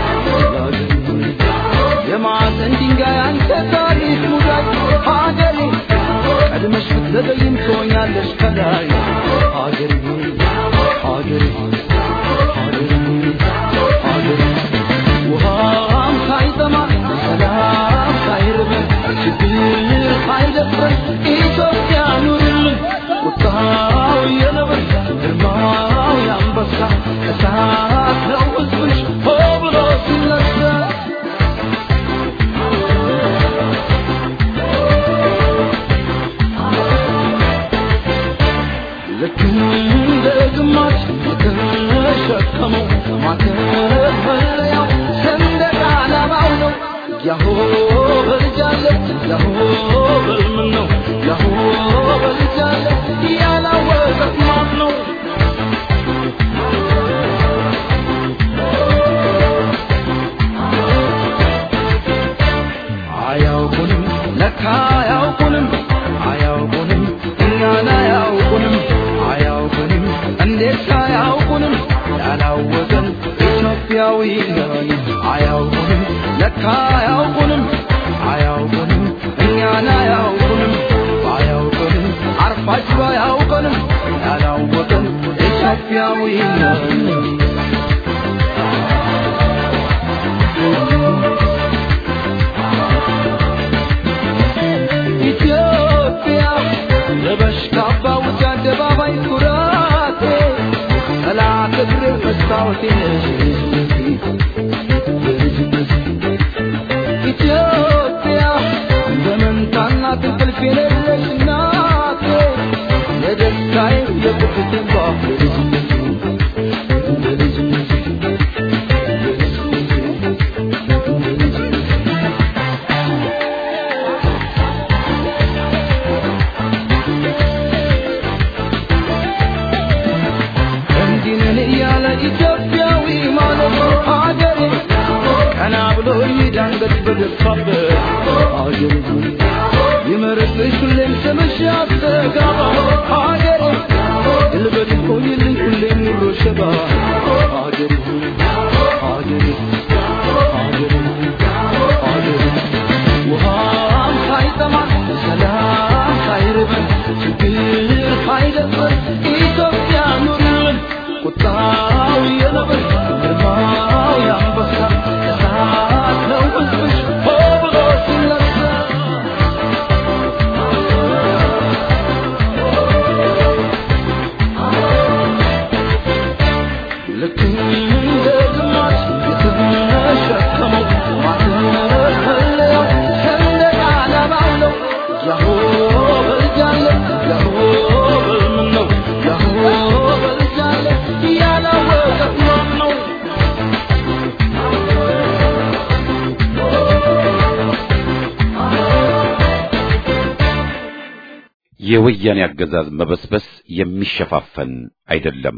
S7: የማዕዘን ድንጋይ አንተ ታሪክ ሙዳይ ሀገሬ ቀድመሽ ብትዘገይም ትሆኛለሽ ከላይ ሀገሬ ሆይ ሀገሬ ሆይ ሀገሬ ሆይ ሀገሬ ውሃም ሳይጠማ ሰላም ሳይርበን ችግር ሳይደፍረን ኢትዮጵያ ኑርልን ቁጣው የነብር ግርማው የአንበሳ እሳት ነው ሕዝብሽ ሆ ብሎ ሲነሳ ልክ እንደ ግማሽ የተሸከመው ማተፈለያው ሰንደቅ ዓላማው ነው። ያሆ በልጃለ ያሆ በልምን ነው ያሆ በልጃለ ያላወቀት ማን ነው? አያውቁንም ለካ አያውቁንም አያውቁንም እኛን አያውቁንም አያውቁንም እንዴት አያውቁንም ያላወቀን ኢትዮጵያዊ ነን አያውቁንም ለካ አያውቁንም አያውቁንም እኛን አያውቁንም አያውቁንም አርፋጅ አያውቁንም ያላወቀን ኢትዮጵያዊ ነን ኢትዮጵያ ለበሽ ካባ ውጭ አደባባይ ኩራቴ ጠላት እግሬ መስታወቴ ነሽ የልጅነቴ ኢትዮጵያ በመንታና እንቅልፍ የሌለሽ እናቴ የደስታዬ የቁርጥ እንባ የልጅነቴ የልጅነቴ እንዲህ ነን እያለ ኢትዮጵያዊ ማለት ሀገሬ ቀና ብሎ ይዳንገት በገፋበት ሀገሬ ሆይ ይመርጥሽ ሁሌም ስምሽ ያስተጋባ ሀገሬ ግልበት ቆይልኝ ሁሌም ኑሮ ሸባ ሀገሬ ሆይ ሀገሬ ሀገሬ ሀገሬ ውሃም ሳይጠማ ሰላም ሳይርበን ችግር ሳይደፍረን ኢትዮጵያ ኑርልን ቁጣው የነብር ግርማው የአንበሳ እሳት ነው ሕዝብሽ ሆ ብሎ ሲነሳ ልክ እንደ ግማሽ የተሸከመው ማተፈለያው ሰንደቅ ዓላማው ነው። ያሆ በልጃለ ያሆ በልምን ነው ያሆ በልጃለ ያላወቀት ማን ነው?
S1: የወያኔ አገዛዝ መበስበስ የሚሸፋፈን አይደለም።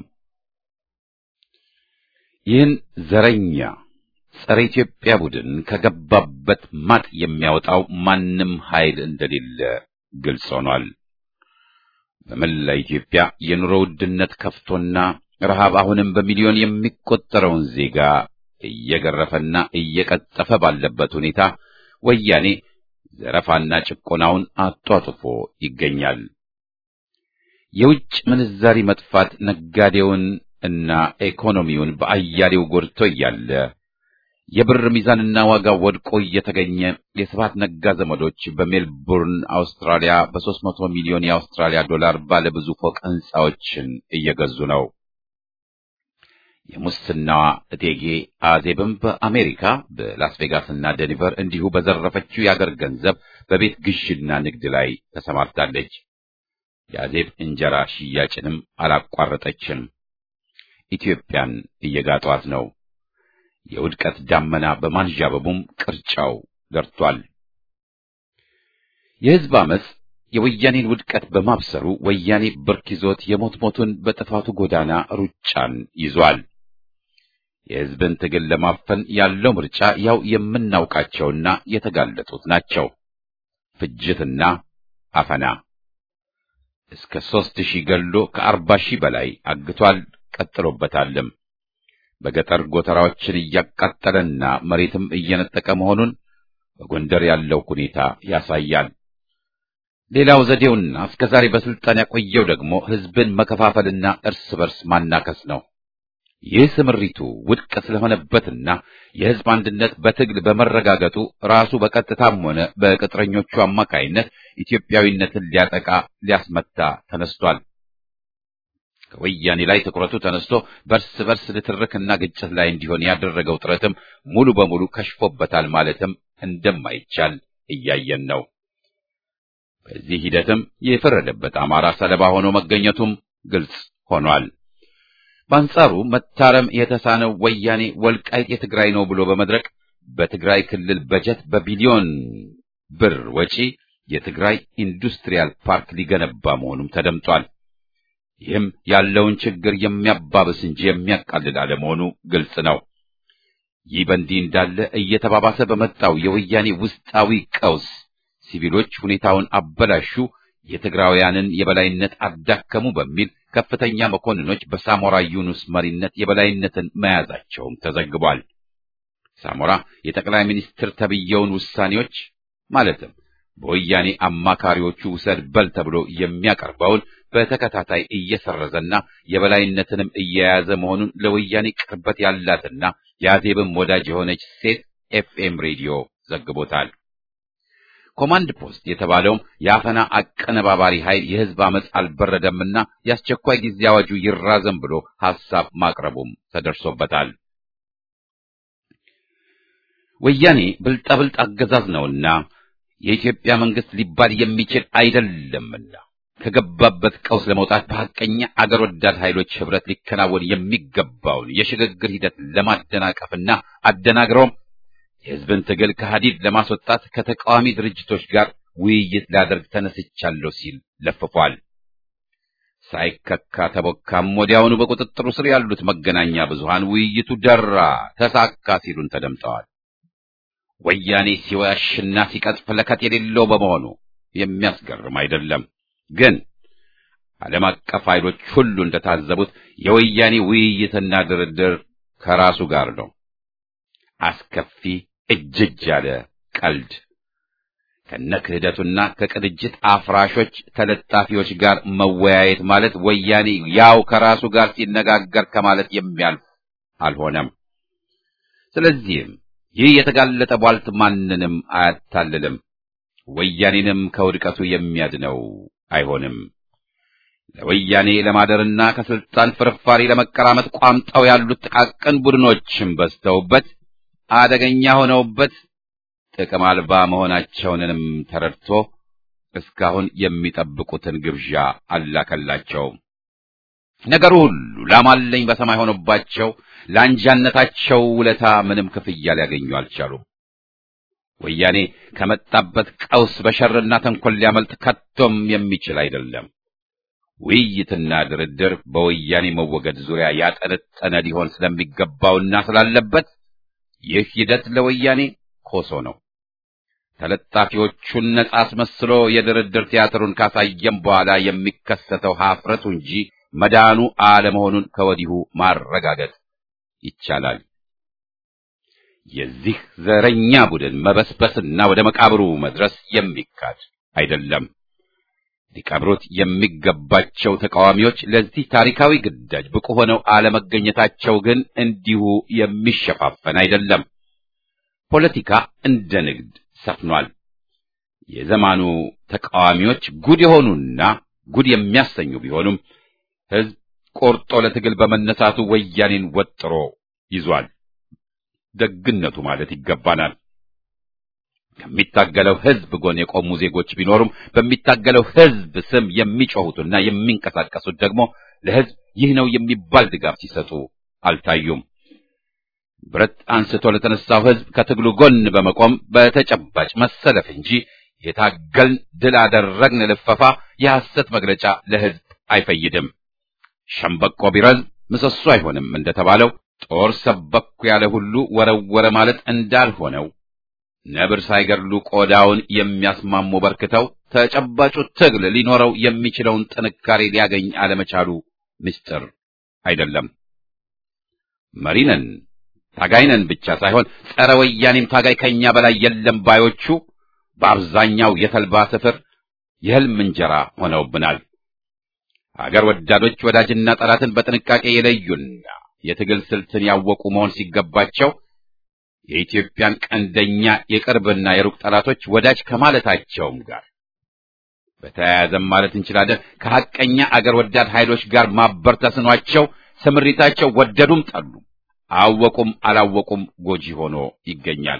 S1: ይህን ዘረኛ ጸረ ኢትዮጵያ ቡድን ከገባበት ማጥ የሚያወጣው ማንም ኃይል እንደሌለ ግልጽ ሆኗል። በመላ ኢትዮጵያ የኑሮ ውድነት ከፍቶና ረሃብ አሁንም በሚሊዮን የሚቆጠረውን ዜጋ እየገረፈና እየቀጠፈ ባለበት ሁኔታ ወያኔ ዘረፋና ጭቆናውን አጧጥፎ ይገኛል። የውጭ ምንዛሪ መጥፋት ነጋዴውን እና ኢኮኖሚውን በአያሌው ጎድቶ እያለ የብር ሚዛንና ዋጋ ወድቆ እየተገኘ የስብሐት ነጋ ዘመዶች በሜልቡርን አውስትራሊያ በሦስት መቶ ሚሊዮን የአውስትራሊያ ዶላር ባለ ብዙ ፎቅ ሕንፃዎችን እየገዙ ነው። የሙስናዋ እቴጌ አዜብም በአሜሪካ በላስ ቬጋስና ደኒቨር እንዲሁ በዘረፈችው የአገር ገንዘብ በቤት ግዥና ንግድ ላይ ተሰማርታለች። የአዜብ እንጀራ ሽያጭንም አላቋረጠችም። ኢትዮጵያን እየጋጧት ነው። የውድቀት ዳመና በማንዣበቡም ቅርጫው ደርቷል። የሕዝብ አመፅ የወያኔን ውድቀት በማብሰሩ ወያኔ ብርክ ይዞት የሞት ሞቱን በጥፋቱ ጎዳና ሩጫን ይዟል። የሕዝብን ትግል ለማፈን ያለው ምርጫ ያው የምናውቃቸውና የተጋለጡት ናቸው። ፍጅትና አፈና እስከ ሦስት ሺህ ገሎ ከአርባ ሺህ በላይ አግቷል። ቀጥሎበታልም። በገጠር ጎተራዎችን እያቃጠለና መሬትም እየነጠቀ መሆኑን በጎንደር ያለው ሁኔታ ያሳያል። ሌላው ዘዴውና እስከ ዛሬ በስልጣን ያቆየው ደግሞ ሕዝብን መከፋፈልና እርስ በርስ ማናከስ ነው። ይህ ስምሪቱ ውድቅ ስለሆነበትና የሕዝብ አንድነት በትግል በመረጋገጡ ራሱ በቀጥታም ሆነ በቅጥረኞቹ አማካይነት ኢትዮጵያዊነትን ሊያጠቃ ሊያስመታ ተነስቷል። ከወያኔ ላይ ትኩረቱ ተነስቶ በርስ በርስ ንትርክና ግጭት ላይ እንዲሆን ያደረገው ጥረትም ሙሉ በሙሉ ከሽፎበታል ማለትም እንደማይቻል እያየን ነው። በዚህ ሂደትም የፈረደበት አማራ ሰለባ ሆኖ መገኘቱም ግልጽ ሆኗል። በአንጻሩ መታረም የተሳነው ወያኔ ወልቃይት የትግራይ ነው ብሎ በመድረቅ በትግራይ ክልል በጀት በቢሊዮን ብር ወጪ የትግራይ ኢንዱስትሪያል ፓርክ ሊገነባ መሆኑም ተደምጧል። ይህም ያለውን ችግር የሚያባብስ እንጂ የሚያቃልል አለመሆኑ ግልጽ ነው። ይህ በእንዲህ እንዳለ እየተባባሰ በመጣው የወያኔ ውስጣዊ ቀውስ ሲቪሎች ሁኔታውን አበላሹ፣ የትግራውያንን የበላይነት አዳከሙ በሚል ከፍተኛ መኮንኖች በሳሞራ ዩኑስ መሪነት የበላይነትን መያዛቸውም ተዘግቧል። ሳሞራ የጠቅላይ ሚኒስትር ተብየውን ውሳኔዎች ማለትም በወያኔ አማካሪዎቹ ውሰድ በል ተብሎ የሚያቀርበውን በተከታታይ እየሰረዘና የበላይነትንም እየያዘ መሆኑን ለወያኔ ቅርበት ያላትና የአዜብም ወዳጅ የሆነች ሴት ኤፍኤም ሬዲዮ ዘግቦታል። ኮማንድ ፖስት የተባለውም የአፈና አቀነባባሪ ኃይል የሕዝብ አመፅ አልበረደምና የአስቸኳይ ጊዜ አዋጁ ይራዘም ብሎ ሐሳብ ማቅረቡም ተደርሶበታል። ወያኔ ብልጣብልጥ አገዛዝ ነውና የኢትዮጵያ መንግስት ሊባል የሚችል አይደለምና ከገባበት ቀውስ ለመውጣት በሐቀኛ አገር ወዳድ ኃይሎች ህብረት ሊከናወን የሚገባውን የሽግግር ሂደት ለማደናቀፍና አደናግረውም የህዝብን ትግል ከሐዲድ ለማስወጣት ከተቃዋሚ ድርጅቶች ጋር ውይይት ላደርግ ተነስቻለሁ ሲል ለፍፏል። ሳይከካ ተቦካም ወዲያውኑ በቁጥጥሩ ስር ያሉት መገናኛ ብዙሃን ውይይቱ ደራ፣ ተሳካ ሲሉን ተደምጠዋል። ወያኔ ሲዋሽና ሲቀጥፍ ለከት የሌለው በመሆኑ የሚያስገርም አይደለም። ግን ዓለም አቀፍ ኃይሎች ሁሉ እንደታዘቡት የወያኔ ውይይትና ድርድር ከራሱ ጋር ነው። አስከፊ እጅጅ ያለ ቀልድ ከነ ክህደቱና ከቅንጅት አፍራሾች ተለጣፊዎች ጋር መወያየት ማለት ወያኔ ያው ከራሱ ጋር ሲነጋገር ከማለት የሚያልፍ አልሆነም። ስለዚህም ይህ የተጋለጠ ቧልት ማንንም አያታልልም፣ ወያኔንም ከውድቀቱ የሚያድነው አይሆንም። ለወያኔ ለማደርና ከስልጣን ፍርፋሪ ለመቀራመጥ ቋምጠው ያሉት ጥቃቅን ቡድኖችም በዝተውበት አደገኛ ሆነውበት ጥቅም አልባ መሆናቸውንም ተረድቶ እስካሁን የሚጠብቁትን ግብዣ አላከላቸውም። ነገሩ ሁሉ ላማለኝ በሰማይ ሆኖባቸው ለአንጃነታቸው ውለታ ምንም ክፍያ ሊያገኙ አልቻሉም። ወያኔ ከመጣበት ቀውስ በሸርና ተንኮል ሊያመልጥ ከቶም የሚችል አይደለም። ውይይትና ድርድር በወያኔ መወገድ ዙሪያ ያጠነጠነ ሊሆን ስለሚገባውና ስላለበት ይህ ሂደት ለወያኔ ኮሶ ነው። ተለጣፊዎቹን ነጻ አስመስሎ የድርድር ቲያትሩን ካሳየም በኋላ የሚከሰተው ሀፍረቱ እንጂ መዳኑ አለመሆኑን ከወዲሁ ማረጋገጥ ይቻላል። የዚህ ዘረኛ ቡድን መበስበስና ወደ መቃብሩ መድረስ የሚካድ አይደለም። ሊቀብሩት የሚገባቸው ተቃዋሚዎች ለዚህ ታሪካዊ ግዳጅ ብቁ ሆነው አለመገኘታቸው ግን እንዲሁ የሚሸፋፈን አይደለም። ፖለቲካ እንደ ንግድ ሰፍኗል። የዘማኑ ተቃዋሚዎች ጉድ የሆኑና ጉድ የሚያሰኙ ቢሆኑም ሕዝብ ቆርጦ ለትግል በመነሳቱ ወያኔን ወጥሮ ይዟል። ደግነቱ ማለት ይገባናል። ከሚታገለው ሕዝብ ጎን የቆሙ ዜጎች ቢኖሩም በሚታገለው ሕዝብ ስም የሚጮሁትና የሚንቀሳቀሱት ደግሞ ለሕዝብ ይህ ነው የሚባል ድጋፍ ሲሰጡ አልታዩም። ብረት አንስቶ ለተነሳው ሕዝብ ከትግሉ ጎን በመቆም በተጨባጭ መሰለፍ እንጂ የታገልን ድል አደረግን ልፈፋ የሐሰት መግለጫ ለሕዝብ አይፈይድም። ሸምበቆ ቢረዝም ምሰሶ አይሆንም እንደተባለው ጦር ሰበኩ ያለ ሁሉ ወረወረ ማለት እንዳልሆነው ነብር ሳይገድሉ ቆዳውን የሚያስማሙ በርክተው ተጨባጩ ትግል ሊኖረው የሚችለውን ጥንካሬ ሊያገኝ አለመቻሉ ምስጢር አይደለም። መሪነን ታጋይነን ብቻ ሳይሆን ጸረ ወያኔም ታጋይ ከኛ በላይ የለም ባዮቹ በአብዛኛው የተልባ ስፍር የሕልም እንጀራ ሆነውብናል። አገር ወዳዶች ወዳጅና ጠላትን በጥንቃቄ የለዩና የትግል ስልትን ያወቁ መሆን ሲገባቸው የኢትዮጵያን ቀንደኛ የቅርብና የሩቅ ጠላቶች ወዳጅ ከማለታቸውም ጋር በተያያዘም ማለት እንችላለን ከሐቀኛ አገር ወዳድ ኃይሎች ጋር ማበር ተስኗቸው ስምሪታቸው ወደዱም ጠሉ አወቁም አላወቁም ጎጂ ሆኖ ይገኛል።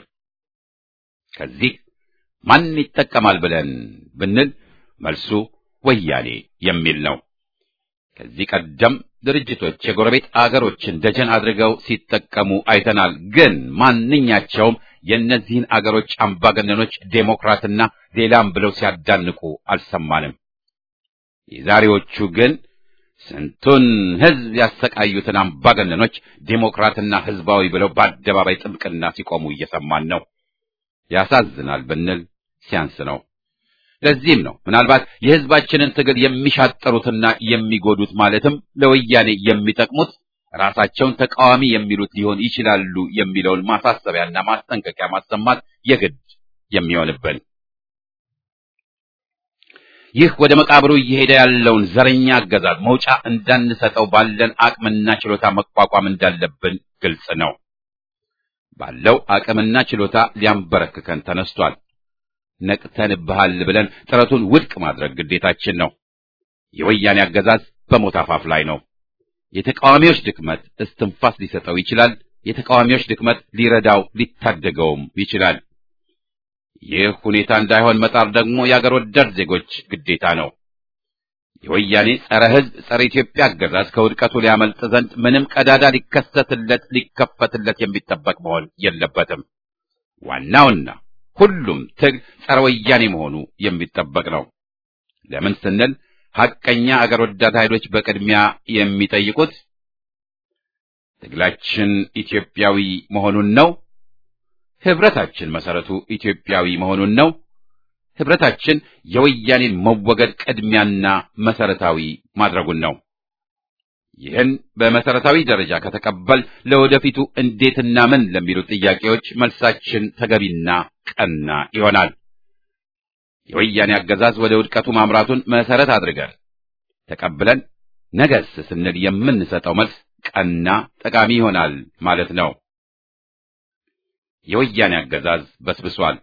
S1: ከዚህ ማን ይጠቀማል ብለን ብንል መልሱ ወያኔ የሚል ነው። ከዚህ ቀደም ድርጅቶች የጎረቤት አገሮችን ደጀን አድርገው ሲጠቀሙ አይተናል። ግን ማንኛቸውም የእነዚህን አገሮች አምባገነኖች ዴሞክራትና ሌላም ብለው ሲያዳንቁ አልሰማንም። የዛሬዎቹ ግን ስንቱን ሕዝብ ያሰቃዩትን አምባገነኖች ዴሞክራትና ሕዝባዊ ብለው በአደባባይ ጥብቅና ሲቆሙ እየሰማን ነው። ያሳዝናል ብንል ሲያንስ ነው። ለዚህም ነው ምናልባት የሕዝባችንን ትግል የሚሻጠሩትና የሚጎዱት ማለትም ለወያኔ የሚጠቅሙት ራሳቸውን ተቃዋሚ የሚሉት ሊሆን ይችላሉ የሚለውን ማሳሰቢያና ማስጠንቀቂያ ማሰማት የግድ የሚሆንብን። ይህ ወደ መቃብሩ እየሄደ ያለውን ዘረኛ አገዛዝ መውጫ እንዳንሰጠው ባለን አቅምና ችሎታ መቋቋም እንዳለብን ግልጽ ነው። ባለው አቅምና ችሎታ ሊያንበረክከን ተነስቷል። ነቅተንብሃል ብለን ጥረቱን ውድቅ ማድረግ ግዴታችን ነው። የወያኔ አገዛዝ በሞት አፋፍ ላይ ነው። የተቃዋሚዎች ድክመት እስትንፋስ ሊሰጠው ይችላል። የተቃዋሚዎች ድክመት ሊረዳው ሊታደገውም ይችላል። ይህ ሁኔታ እንዳይሆን መጣር ደግሞ የአገር ወዳድ ዜጎች ግዴታ ነው። የወያኔ ጸረ ሕዝብ፣ ጸረ ኢትዮጵያ አገዛዝ ከውድቀቱ ሊያመልጥ ዘንድ ምንም ቀዳዳ ሊከሰትለት ሊከፈትለት የሚጠበቅ መሆን የለበትም። ዋናውና ሁሉም ትግል ጸረ ወያኔ መሆኑ የሚጠበቅ ነው። ለምን ስንል ሐቀኛ አገር ወዳድ ኃይሎች በቅድሚያ የሚጠይቁት ትግላችን ኢትዮጵያዊ መሆኑን ነው። ህብረታችን መሰረቱ ኢትዮጵያዊ መሆኑን ነው። ህብረታችን የወያኔን መወገድ ቅድሚያና መሰረታዊ ማድረጉን ነው። ይህን በመሰረታዊ ደረጃ ከተቀበል ለወደፊቱ እንዴትና ምን ለሚሉት ጥያቄዎች መልሳችን ተገቢና ቀና ይሆናል። የወያኔ አገዛዝ ወደ ውድቀቱ ማምራቱን መሰረት አድርገን ተቀብለን ነገስ ስንል የምንሰጠው መልስ ቀና ጠቃሚ ይሆናል ማለት ነው። የወያኔ አገዛዝ በስብሷል።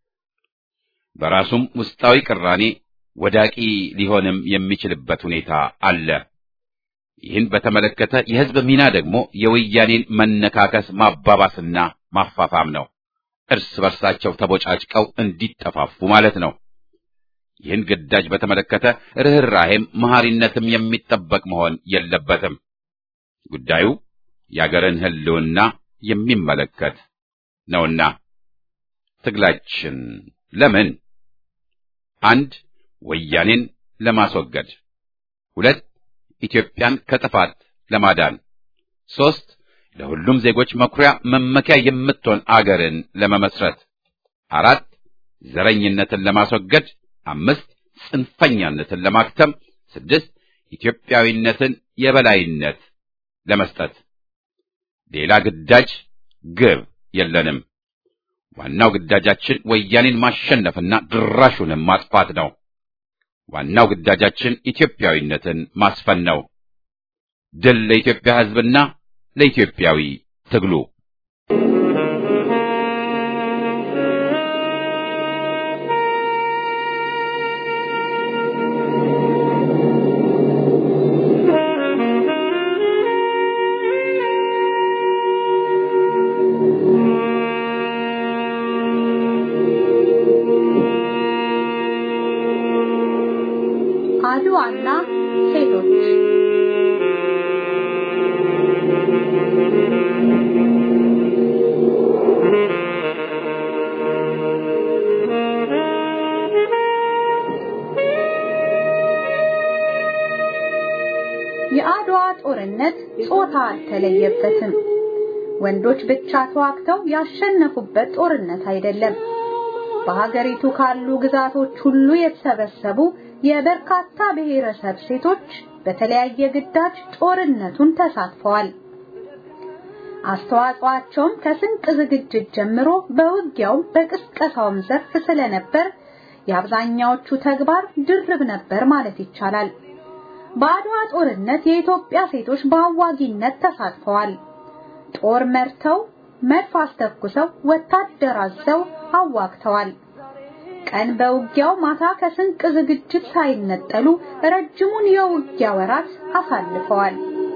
S1: በራሱም ውስጣዊ ቅራኔ ወዳቂ ሊሆንም የሚችልበት ሁኔታ አለ። ይህን በተመለከተ የህዝብ ሚና ደግሞ የወያኔን መነካከስ ማባባስና ማፋፋም ነው። እርስ በርሳቸው ተቦጫጭቀው እንዲጠፋፉ ማለት ነው። ይህን ግዳጅ በተመለከተ ርኅራሄም መሐሪነትም የሚጠበቅ መሆን የለበትም። ጉዳዩ የአገርን ሕልውና የሚመለከት ነውና ትግላችን ለምን አንድ ወያኔን ለማስወገድ፣ ሁለት ኢትዮጵያን ከጥፋት ለማዳን፣ ሦስት ለሁሉም ዜጎች መኩሪያ መመኪያ የምትሆን አገርን ለመመስረት፣ አራት ዘረኝነትን ለማስወገድ፣ አምስት ጽንፈኛነትን ለማክተም፣ ስድስት ኢትዮጵያዊነትን የበላይነት ለመስጠት። ሌላ ግዳጅ ግብ የለንም። ዋናው ግዳጃችን ወያኔን ማሸነፍና ድራሹንም ማጥፋት ነው። ዋናው ግዳጃችን ኢትዮጵያዊነትን ማስፈን ነው። ድል ለኢትዮጵያ ሕዝብና ለኢትዮጵያዊ ትግሉ።
S5: አልተለየበትም። ወንዶች ብቻ ተዋግተው ያሸነፉበት ጦርነት አይደለም። በሀገሪቱ ካሉ ግዛቶች ሁሉ የተሰበሰቡ የበርካታ ብሔረሰብ ሴቶች በተለያየ ግዳጅ ጦርነቱን ተሳትፈዋል። አስተዋጽኦአቸውም ከስንቅ ዝግጅት ጀምሮ በውጊያውም በቅስቀሳውም ዘርፍ ስለነበር የአብዛኛዎቹ ተግባር ድርብ ነበር ማለት ይቻላል። በአድዋ ጦርነት የኢትዮጵያ ሴቶች በአዋጊነት ተሳትፈዋል። ጦር መርተው፣ መድፍ አስተኩሰው፣ ወታደር አዘው አዋግተዋል። ቀን በውጊያው ማታ ከስንቅ ዝግጅት ሳይነጠሉ ረጅሙን የውጊያ ወራት አሳልፈዋል።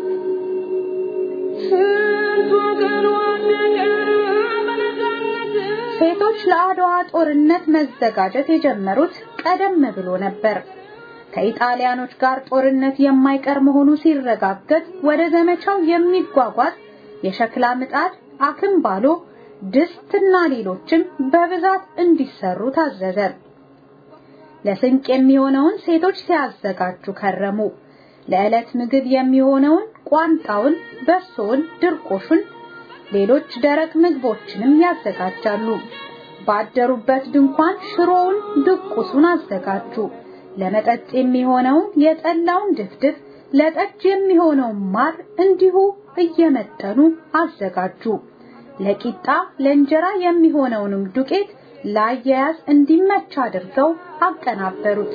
S5: ሴቶች ለአድዋ ጦርነት መዘጋጀት የጀመሩት ቀደም ብሎ ነበር። ከኢጣሊያኖች ጋር ጦርነት የማይቀር መሆኑ ሲረጋገጥ ወደ ዘመቻው የሚጓጓዝ የሸክላ ምጣድ፣ አክምባሎ፣ ድስትና ሌሎችም በብዛት እንዲሰሩ ታዘዘ። ለስንቅ የሚሆነውን ሴቶች ሲያዘጋጁ ከረሙ። ለዕለት ምግብ የሚሆነውን ቋንጣውን፣ በሶውን፣ ድርቆሹን፣ ሌሎች ደረቅ ምግቦችንም ያዘጋጃሉ። ባደሩበት ድንኳን ሽሮውን፣ ድቁሱን አዘጋጁ። ለመጠጥ የሚሆነውን የጠላውን ድፍድፍ፣ ለጠጅ የሚሆነውን ማር እንዲሁ እየመጠኑ አዘጋጁ። ለቂጣ ለእንጀራ የሚሆነውንም ዱቄት ለአያያዝ እንዲመች አድርገው አቀናበሩት።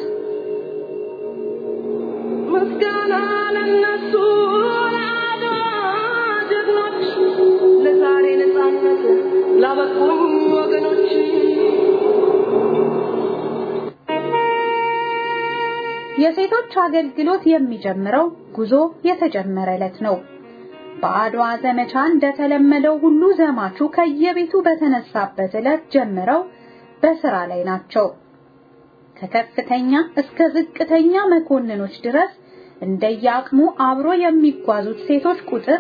S7: ምስጋና ለነሱ ለአድዋ ጀግኖች፣ ለዛሬ ነፃነት ላበቁኝ ወገኖች።
S5: የሴቶች አገልግሎት የሚጀምረው ጉዞ የተጀመረ ዕለት ነው። በአድዋ ዘመቻ እንደተለመደው ሁሉ ዘማቹ ከየቤቱ በተነሳበት ዕለት ጀምረው በስራ ላይ ናቸው። ከከፍተኛ እስከ ዝቅተኛ መኮንኖች ድረስ እንደየአቅሙ አብሮ የሚጓዙት ሴቶች ቁጥር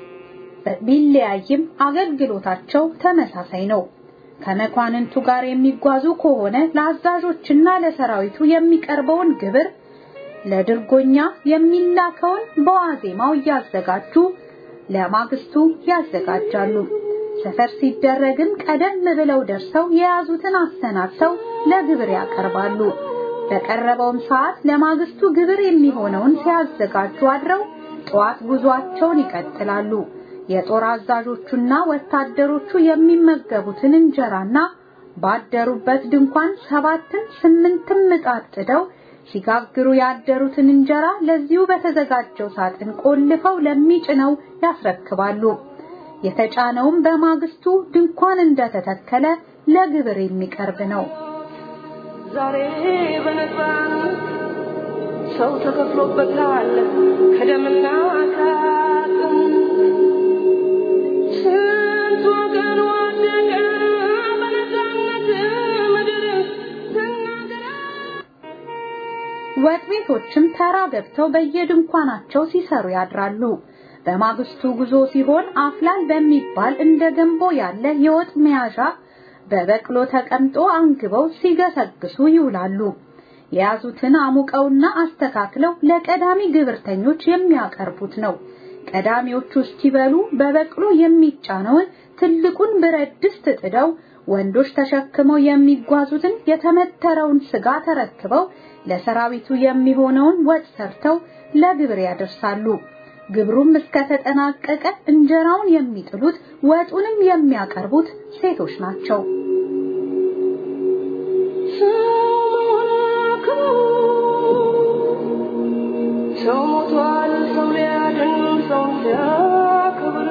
S5: ቢለያይም አገልግሎታቸው ተመሳሳይ ነው። ከመኳንንቱ ጋር የሚጓዙ ከሆነ ለአዛዦችና ለሰራዊቱ የሚቀርበውን ግብር፣ ለድርጎኛ የሚላከውን በዋዜማው እያዘጋጁ ለማግስቱ ያዘጋጃሉ። ሰፈር ሲደረግም ቀደም ብለው ደርሰው የያዙትን አሰናድተው ለግብር ያቀርባሉ። በቀረበውም ሰዓት ለማግስቱ ግብር የሚሆነውን ሲያዘጋጁ አድረው ጠዋት ጉዟቸውን ይቀጥላሉ። የጦር አዛዦቹና ወታደሮቹ የሚመገቡትን እንጀራና ባደሩበት ድንኳን ሰባትን ስምንትም ምጣድ ጥደው ሲጋግሩ ያደሩትን እንጀራ ለዚሁ በተዘጋጀው ሳጥን ቆልፈው ለሚጭነው ያስረክባሉ። የተጫነውም በማግስቱ ድንኳን እንደተተከለ ለግብር የሚቀርብ ነው።
S7: ዛሬ በነፃነት ሰው ተከፍሎበታል ከደምና ከአጥንት ስንት ወገን ወደቀ በነፃነት ምድር ስናገር
S5: ወጥ ቤቶችም ተራ ገብተው በየድንኳናቸው ሲሰሩ ያድራሉ። በማግስቱ ጉዞ ሲሆን አፍላል በሚባል እንደ ገንቦ ያለ የወጥ መያዣ በበቅሎ ተቀምጦ አንግበው ሲገሰግሱ ይውላሉ። የያዙትን አሙቀውና አስተካክለው ለቀዳሚ ግብርተኞች የሚያቀርቡት ነው። ቀዳሚዎቹ እስኪበሉ በበቅሎ የሚጫነውን ትልቁን ብረት ድስት ጥደው ወንዶች ተሸክመው የሚጓዙትን የተመተረውን ስጋ ተረክበው ለሰራዊቱ የሚሆነውን ወጥ ሰርተው ለግብር ያደርሳሉ። ግብሩም እስከተጠናቀቀ እንጀራውን የሚጥሉት ወጡንም የሚያቀርቡት ሴቶች ናቸው።
S7: ሰው ሞቷል፣ ሰው ሊያድን፣ ሰው ሊያከብር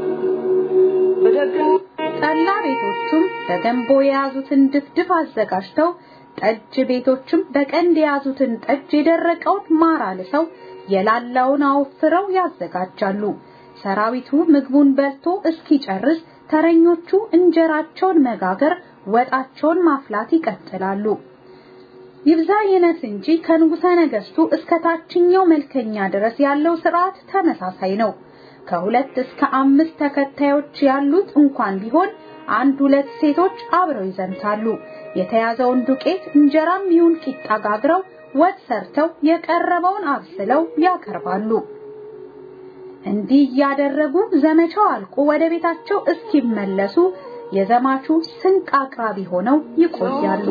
S7: በደግን
S5: ጠላ ቤቶቹም በገንቦ የያዙትን ድፍድፍ አዘጋጅተው ጠጅ ቤቶችም በቀንድ የያዙትን ጠጅ የደረቀውን ማር አልሰው የላላውን አወፍረው ያዘጋጃሉ። ሰራዊቱ ምግቡን በልቶ እስኪጨርስ ተረኞቹ እንጀራቸውን መጋገር፣ ወጣቸውን ማፍላት ይቀጥላሉ። ይብዛ ይነስ እንጂ ከንጉሠ ነገሥቱ እስከ ታችኛው መልከኛ ድረስ ያለው ስርዓት ተመሳሳይ ነው። ከሁለት እስከ አምስት ተከታዮች ያሉት እንኳን ቢሆን አንድ ሁለት ሴቶች አብረው ይዘምታሉ። የተያዘውን ዱቄት እንጀራም ይሁን ቂጣ ጋግረው ወጥ ሰርተው የቀረበውን አብስለው ያቀርባሉ። እንዲህ እያደረጉ ዘመቻው አልቆ ወደ ቤታቸው እስኪመለሱ የዘማቹ ስንቅ አቅራቢ ሆነው ይቆያሉ።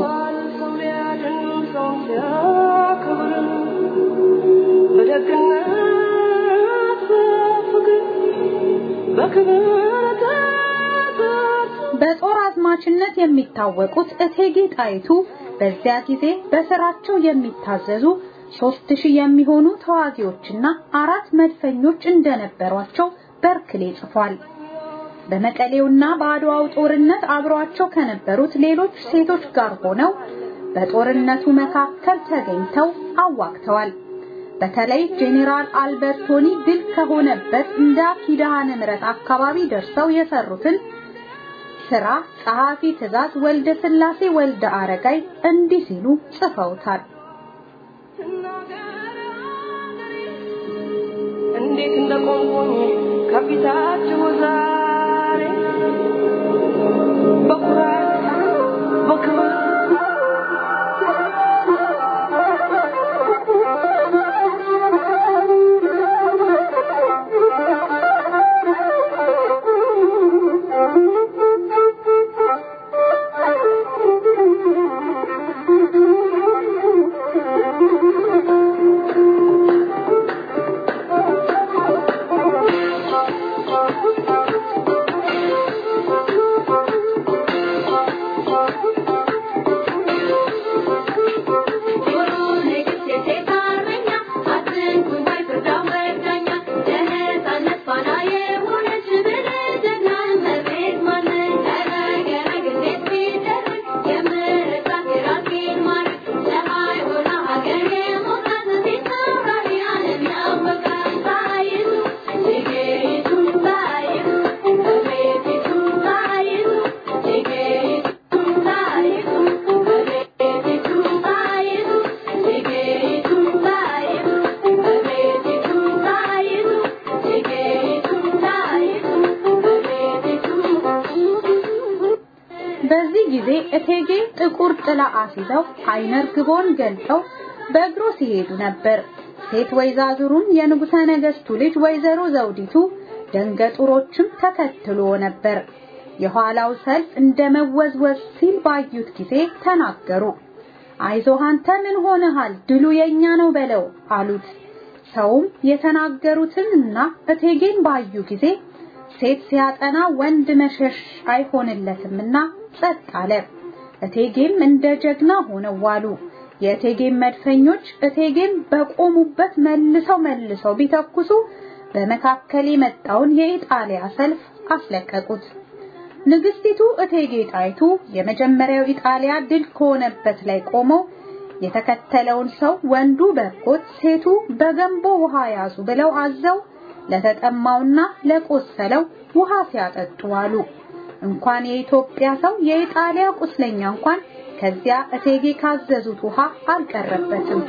S5: በጦር አዝማችነት የሚታወቁት እቴጌ ጣይቱ በዚያ ጊዜ በስራቸው የሚታዘዙ ሶስት ሺህ የሚሆኑ ተዋጊዎችና አራት መድፈኞች እንደነበሯቸው በርክሌ ጽፏል። በመቀሌውና በአድዋው ጦርነት አብሯቸው ከነበሩት ሌሎች ሴቶች ጋር ሆነው በጦርነቱ መካከል ተገኝተው አዋግተዋል። በተለይ ጄኔራል አልበርቶኒ ድል ከሆነበት እንዳ ኪዳነ ምሕረት አካባቢ ደርሰው የሰሩትን ስራ ጸሐፊ ትእዛዝ ወልደ ስላሴ ወልደ አረጋይ እንዲህ ሲሉ ጽፈውታል።
S8: እንዴት እንደቆምኩኝ ከፊታችሁ ዛሬ በኩራት በክብር
S5: በዚህ ጊዜ እቴጌ ጥቁር ጥላ አስይዘው አይነ ርግቦን ገልጠው በእግሩ ሲሄዱ ነበር። ሴት ወይዛዙሩን የንጉሠ ነገሥቱ ልጅ ወይዘሮ ዘውዲቱ ደንገጡሮችም ተከትሎ ነበር። የኋላው ሰልፍ እንደ መወዝወዝ ሲል ባዩት ጊዜ ተናገሩ። አይዞህ አንተ ምን ሆነሃል? ድሉ የኛ ነው በለው አሉት። ሰውም የተናገሩትንና እቴጌን ባዩ ጊዜ ሴት ሲያጠና ወንድ መሸሽ አይሆንለትምና ጸጥ አለ። እቴጌም እንደ ጀግና ሆነው ዋሉ። የእቴጌም መድፈኞች እቴጌም በቆሙበት መልሰው መልሰው ቢተኩሱ በመካከል የመጣውን የኢጣሊያ ሰልፍ አስለቀቁት። ንግስቲቱ እቴጌ ጣይቱ የመጀመሪያው ኢጣሊያ ድል ከሆነበት ላይ ቆመው የተከተለውን ሰው ወንዱ በርኮት ሴቱ በገንቦ ውሃ ያዙ ብለው አዘው ለተጠማውና ለቆሰለው ውሃ ሲያጠጡ አሉ። እንኳን የኢትዮጵያ ሰው የኢጣሊያ ቁስለኛ እንኳን ከዚያ እቴጌ ካዘዙት ውሃ አልቀረበትም።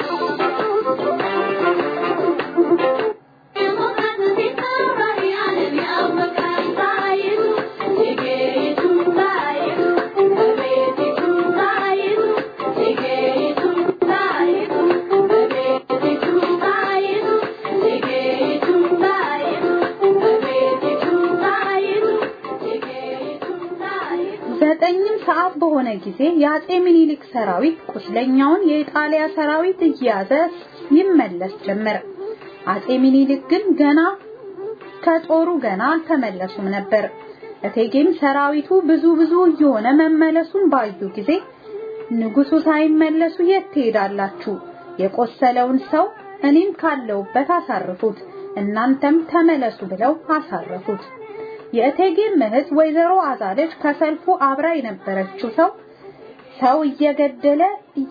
S5: ዘጠኝም ሰዓት በሆነ ጊዜ የአጼ ምኒልክ ሰራዊት ቁስለኛውን የኢጣሊያ ሰራዊት እየያዘ ይመለስ ጀመር። አጼ ምኒልክ ግን ገና ከጦሩ ገና አልተመለሱም ነበር። እቴጌም ሰራዊቱ ብዙ ብዙ እየሆነ መመለሱን ባዩ ጊዜ ንጉሱ ሳይመለሱ የት ትሄዳላችሁ? የቆሰለውን ሰው እኔም ካለውበት አሳርፉት፣ እናንተም ተመለሱ ብለው አሳረፉት። የእቴጌም እህት ወይዘሮ አዛለች ከሰልፉ አብራ የነበረችው ሰው ሰው እየገደለ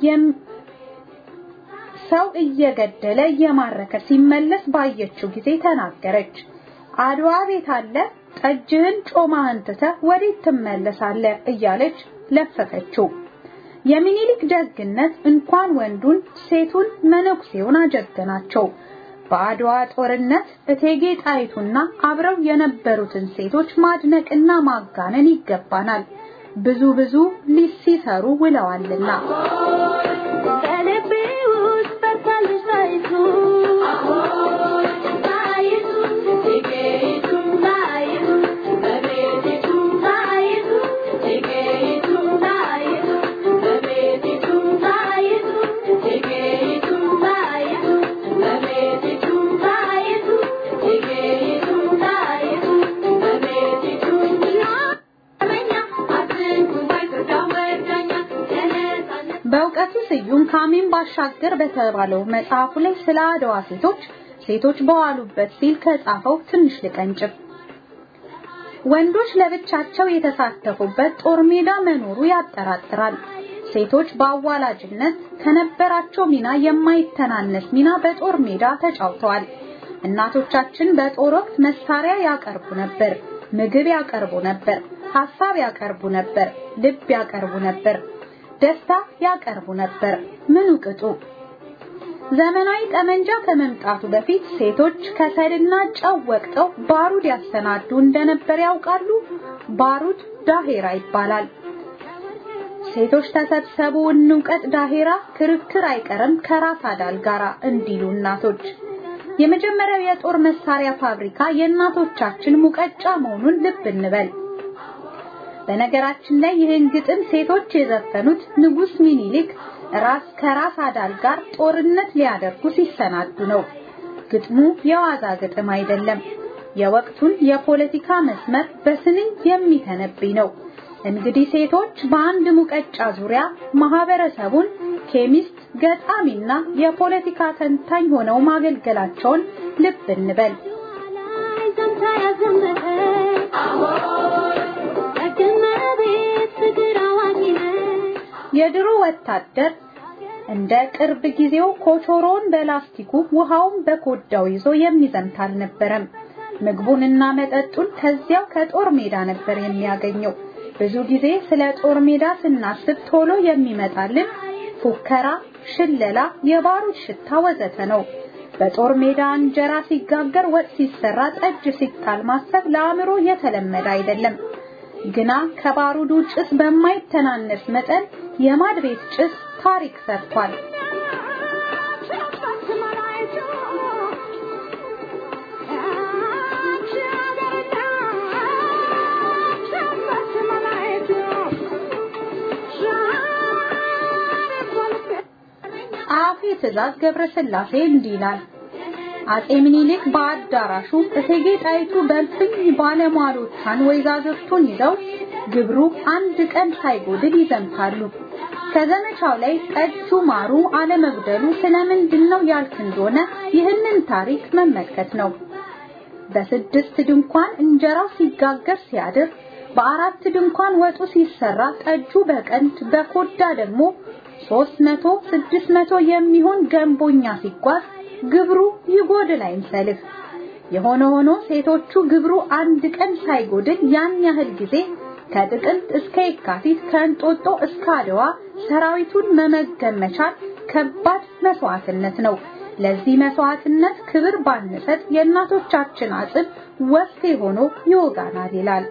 S5: ሰው እየገደለ እየማረከ ሲመለስ ባየችው ጊዜ ተናገረች። አድዋ ቤት አለ ጠጅህን ጮማህን ትተህ ወዴት ትመለሳለህ? እያለች ለፈፈችው። የሚኒሊክ ደግነት እንኳን ወንዱን ሴቱን መነኩሴውን አጀገናቸው። በአድዋ ጦርነት እቴጌ ጣይቱና አብረው የነበሩትን ሴቶች ማድነቅና ማጋነን ይገባናል። ብዙ ብዙ ሊሲሰሩ ውለዋልና
S8: በልቤ ውስጥ በርታለች ጣይቱ ጣይቱ እቴጌ
S5: በእውቀቱ ስዩም ካሚን ባሻገር በተባለው መጽሐፉ ላይ ስለ አድዋ ሴቶች ሴቶች በዋሉበት ሲል ከጻፈው ትንሽ ልቀንጭብ። ወንዶች ለብቻቸው የተሳተፉበት ጦር ሜዳ መኖሩ ያጠራጥራል። ሴቶች በአዋላጅነት ከነበራቸው ሚና የማይተናነስ ሚና በጦር ሜዳ ተጫውተዋል። እናቶቻችን በጦር ወቅት መሳሪያ ያቀርቡ ነበር፣ ምግብ ያቀርቡ ነበር፣ ሐሳብ ያቀርቡ ነበር፣ ልብ ያቀርቡ ነበር፣ ደስታ ያቀርቡ ነበር። ምኑ ቅጡ ዘመናዊ ጠመንጃ ከመምጣቱ በፊት ሴቶች ከሰልና ጨው ወቅጠው ባሩድ ያሰናዱ እንደነበር ያውቃሉ። ባሩድ ዳሄራ ይባላል። ሴቶች ተሰብሰቡ እንውቀጥ ዳሄራ ክርክር አይቀርም ከራስ አዳል ጋራ እንዲሉ እናቶች። የመጀመሪያው የጦር መሳሪያ ፋብሪካ የእናቶቻችን ሙቀጫ መሆኑን ልብ እንበል። በነገራችን ላይ ይህን ግጥም ሴቶች የዘፈኑት ንጉስ ሚኒሊክ ራስ ከራስ አዳል ጋር ጦርነት ሊያደርጉ ሲሰናዱ ነው። ግጥሙ የዋዛ ግጥም አይደለም። የወቅቱን የፖለቲካ መስመር በስንኝ የሚተነብይ ነው። እንግዲህ ሴቶች በአንድ ሙቀጫ ዙሪያ ማህበረሰቡን ኬሚስት፣ ገጣሚና የፖለቲካ ተንታኝ ሆነው ማገልገላቸውን ልብ እንበል። የድሮ ወታደር እንደ ቅርብ ጊዜው ኮቾሮን በላስቲኩ ውሃውን በኮዳው ይዞ የሚዘምት አልነበረም። ምግቡንና መጠጡን ከዚያው ከጦር ሜዳ ነበር የሚያገኘው። ብዙ ጊዜ ስለ ጦር ሜዳ ስናስብ ቶሎ የሚመጣልን ፉከራ፣ ሽለላ፣ የባሩድ ሽታ ወዘተ ነው። በጦር ሜዳ እንጀራ ሲጋገር፣ ወጥ ሲሰራ፣ ጠጅ ሲጣል ማሰብ ለአእምሮ የተለመደ አይደለም። ግና ከባሩዱ ጭስ በማይተናነስ መጠን የማድ ቤት ጭስ ታሪክ ሰርቷል። ጸሐፊ ትእዛዝ ገብረስላሴ እንዲህ ይላል። አጼ ምኒልክ በአዳራሹ እቴጌ ጣይቱ በልፍኝ ባለሟሎቿን ወይዛዝርቱን ይዘው ግብሩ አንድ ቀን ሳይጎድል ይዘምታሉ። ከዘመቻው ላይ ጠጁ ማሩ አለመጉደሉ ስለምንድን ነው ያልክ እንደሆነ ይህንን ታሪክ መመልከት ነው። በስድስት ድንኳን እንጀራው ሲጋገር ሲያድር፣ በአራት ድንኳን ወጡ ሲሰራ፣ ጠጁ በቀንድ በኮዳ ደግሞ ሦስት መቶ ስድስት መቶ የሚሆን ገንቦኛ ሲጓዝ ግብሩ ይጎድል አይምሰልህ። የሆነ ሆኖ ሴቶቹ ግብሩ አንድ ቀን ሳይጎድል ያን ያህል ጊዜ ከጥቅምት እስከ የካቲት ከእንጦጦ እስከ አድዋ ሰራዊቱን መመገብ መቻል ከባድ መስዋዕትነት ነው። ለዚህ መስዋዕትነት ክብር ባንሰጥ የእናቶቻችን አጽም ወፍቴ ሆኖ ይወጋናል ይላል።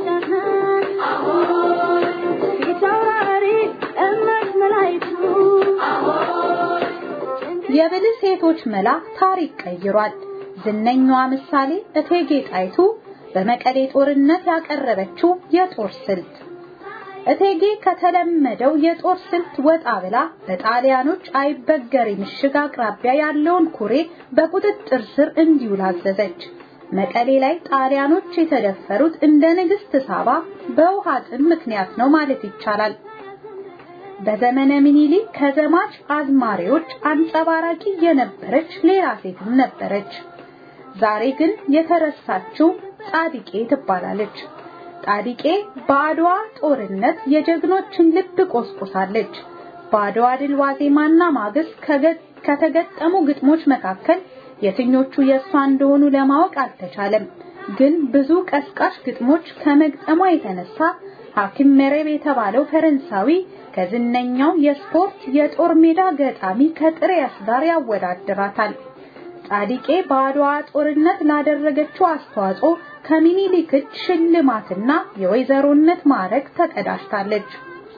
S5: የብልህ ሴቶች መላ ታሪክ ቀይሯል። ዝነኛዋ ምሳሌ እቴጌ ጣይቱ በመቀሌ ጦርነት ያቀረበችው የጦር ስልት እቴጌ ከተለመደው የጦር ስልት ወጣ ብላ በጣሊያኖች አይበገሬ ምሽግ አቅራቢያ ያለውን ኩሬ በቁጥጥር ስር እንዲውል አዘዘች። መቀሌ ላይ ጣሊያኖች የተደፈሩት እንደ ንግስት ሳባ በውሃ ጥም ምክንያት ነው ማለት ይቻላል። በዘመነ ምኒልክ ከዘማች አዝማሪዎች አንጸባራቂ የነበረች ሌላ ሴትም ነበረች። ዛሬ ግን የተረሳችው ጻድቄ ትባላለች። ጻድቄ በአድዋ ጦርነት የጀግኖችን ልብ ቆስቁሳለች። በአድዋ ድል ዋዜማና ማግስት ከተገጠሙ ግጥሞች መካከል የትኞቹ የእሷ እንደሆኑ ለማወቅ አልተቻለም። ግን ብዙ ቀስቃሽ ግጥሞች ከመግጠሟ የተነሳ ሐኪም መረብ የተባለው ፈረንሳዊ ከዝነኛው የስፖርት የጦር ሜዳ ገጣሚ ከጥሪያስ ጋር ያወዳድራታል። ጻድቄ በአድዋ ጦርነት ላደረገችው አስተዋጽኦ ከሚኒሊክ እጅ ሽልማትና የወይዘሮነት ማዕረግ ተቀዳጅታለች።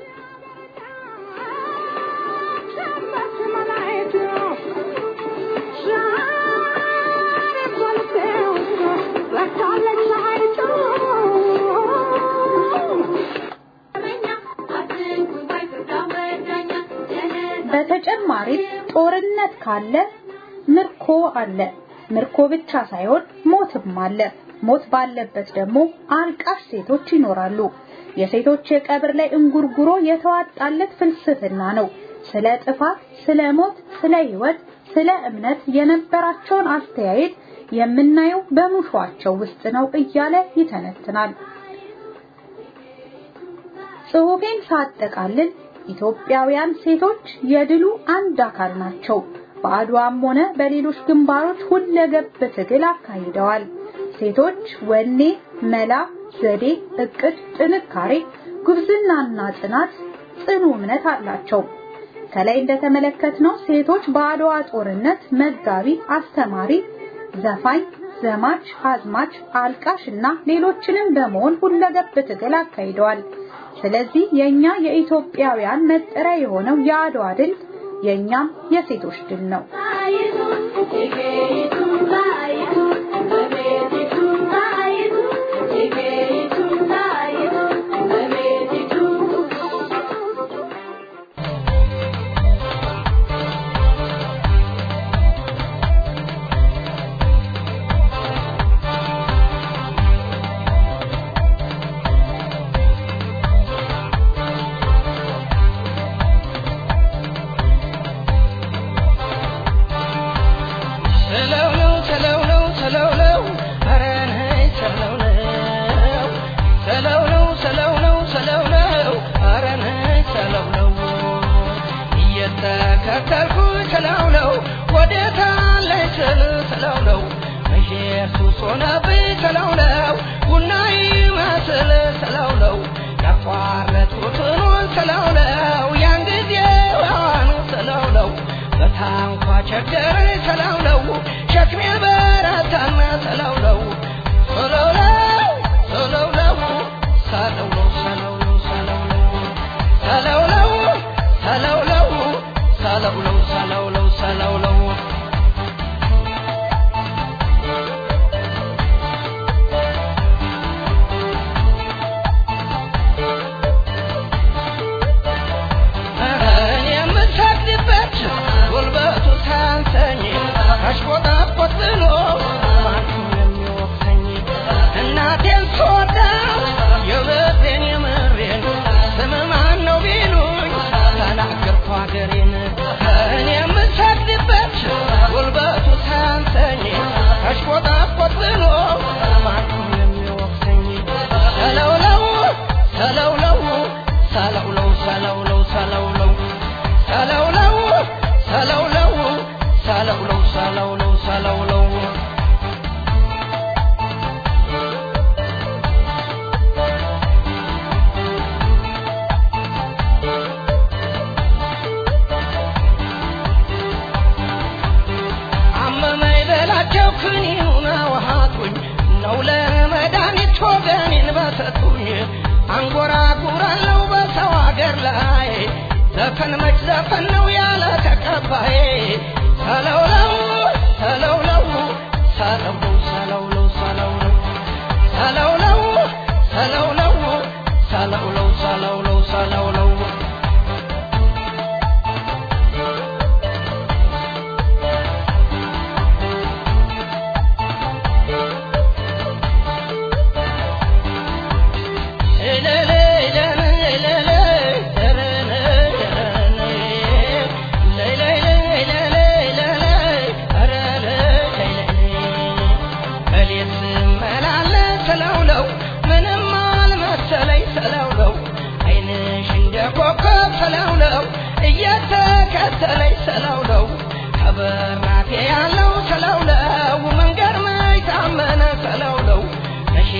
S5: በተጨማሪም ጦርነት ካለ ምርኮ አለ። ምርኮ ብቻ ሳይሆን ሞትም አለ። ሞት ባለበት ደግሞ አልቃሽ ሴቶች ይኖራሉ። የሴቶች የቀብር ላይ እንጉርጉሮ የተዋጣለት ፍልስፍና ነው። ስለ ጥፋት፣ ስለ ሞት፣ ስለ ህይወት፣ ስለ እምነት የነበራቸውን አስተያየት የምናየው በሙሿቸው ውስጥ ነው እያለ ይተነትናል። ጽሑፌን ሳጠቃልል ኢትዮጵያውያን ሴቶች የድሉ አንድ አካል ናቸው። በአድዋም ሆነ በሌሎች ግንባሮች ሁለገብ ትግል አካሂደዋል። ሴቶች ወኔ፣ መላ፣ ዘዴ፣ እቅድ፣ ጥንካሬ፣ ጉብዝናና ጽናት፣ ጽኑ እምነት አላቸው። ከላይ እንደተመለከትነው ሴቶች በአድዋ ጦርነት መጋቢ፣ አስተማሪ፣ ዘፋኝ፣ ዘማች፣ አዝማች፣ አልቃሽ እና ሌሎችንም በመሆን ሁለገብ ትግል አካሂደዋል። ስለዚህ የኛ የኢትዮጵያውያን መጠሪያ የሆነው የአድዋ ድል የኛም የሴቶች ድል ነው።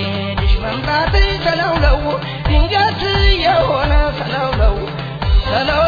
S7: መምጣት ሰላው ነው ድንገት የሆነ ሰላው ነው ሰላው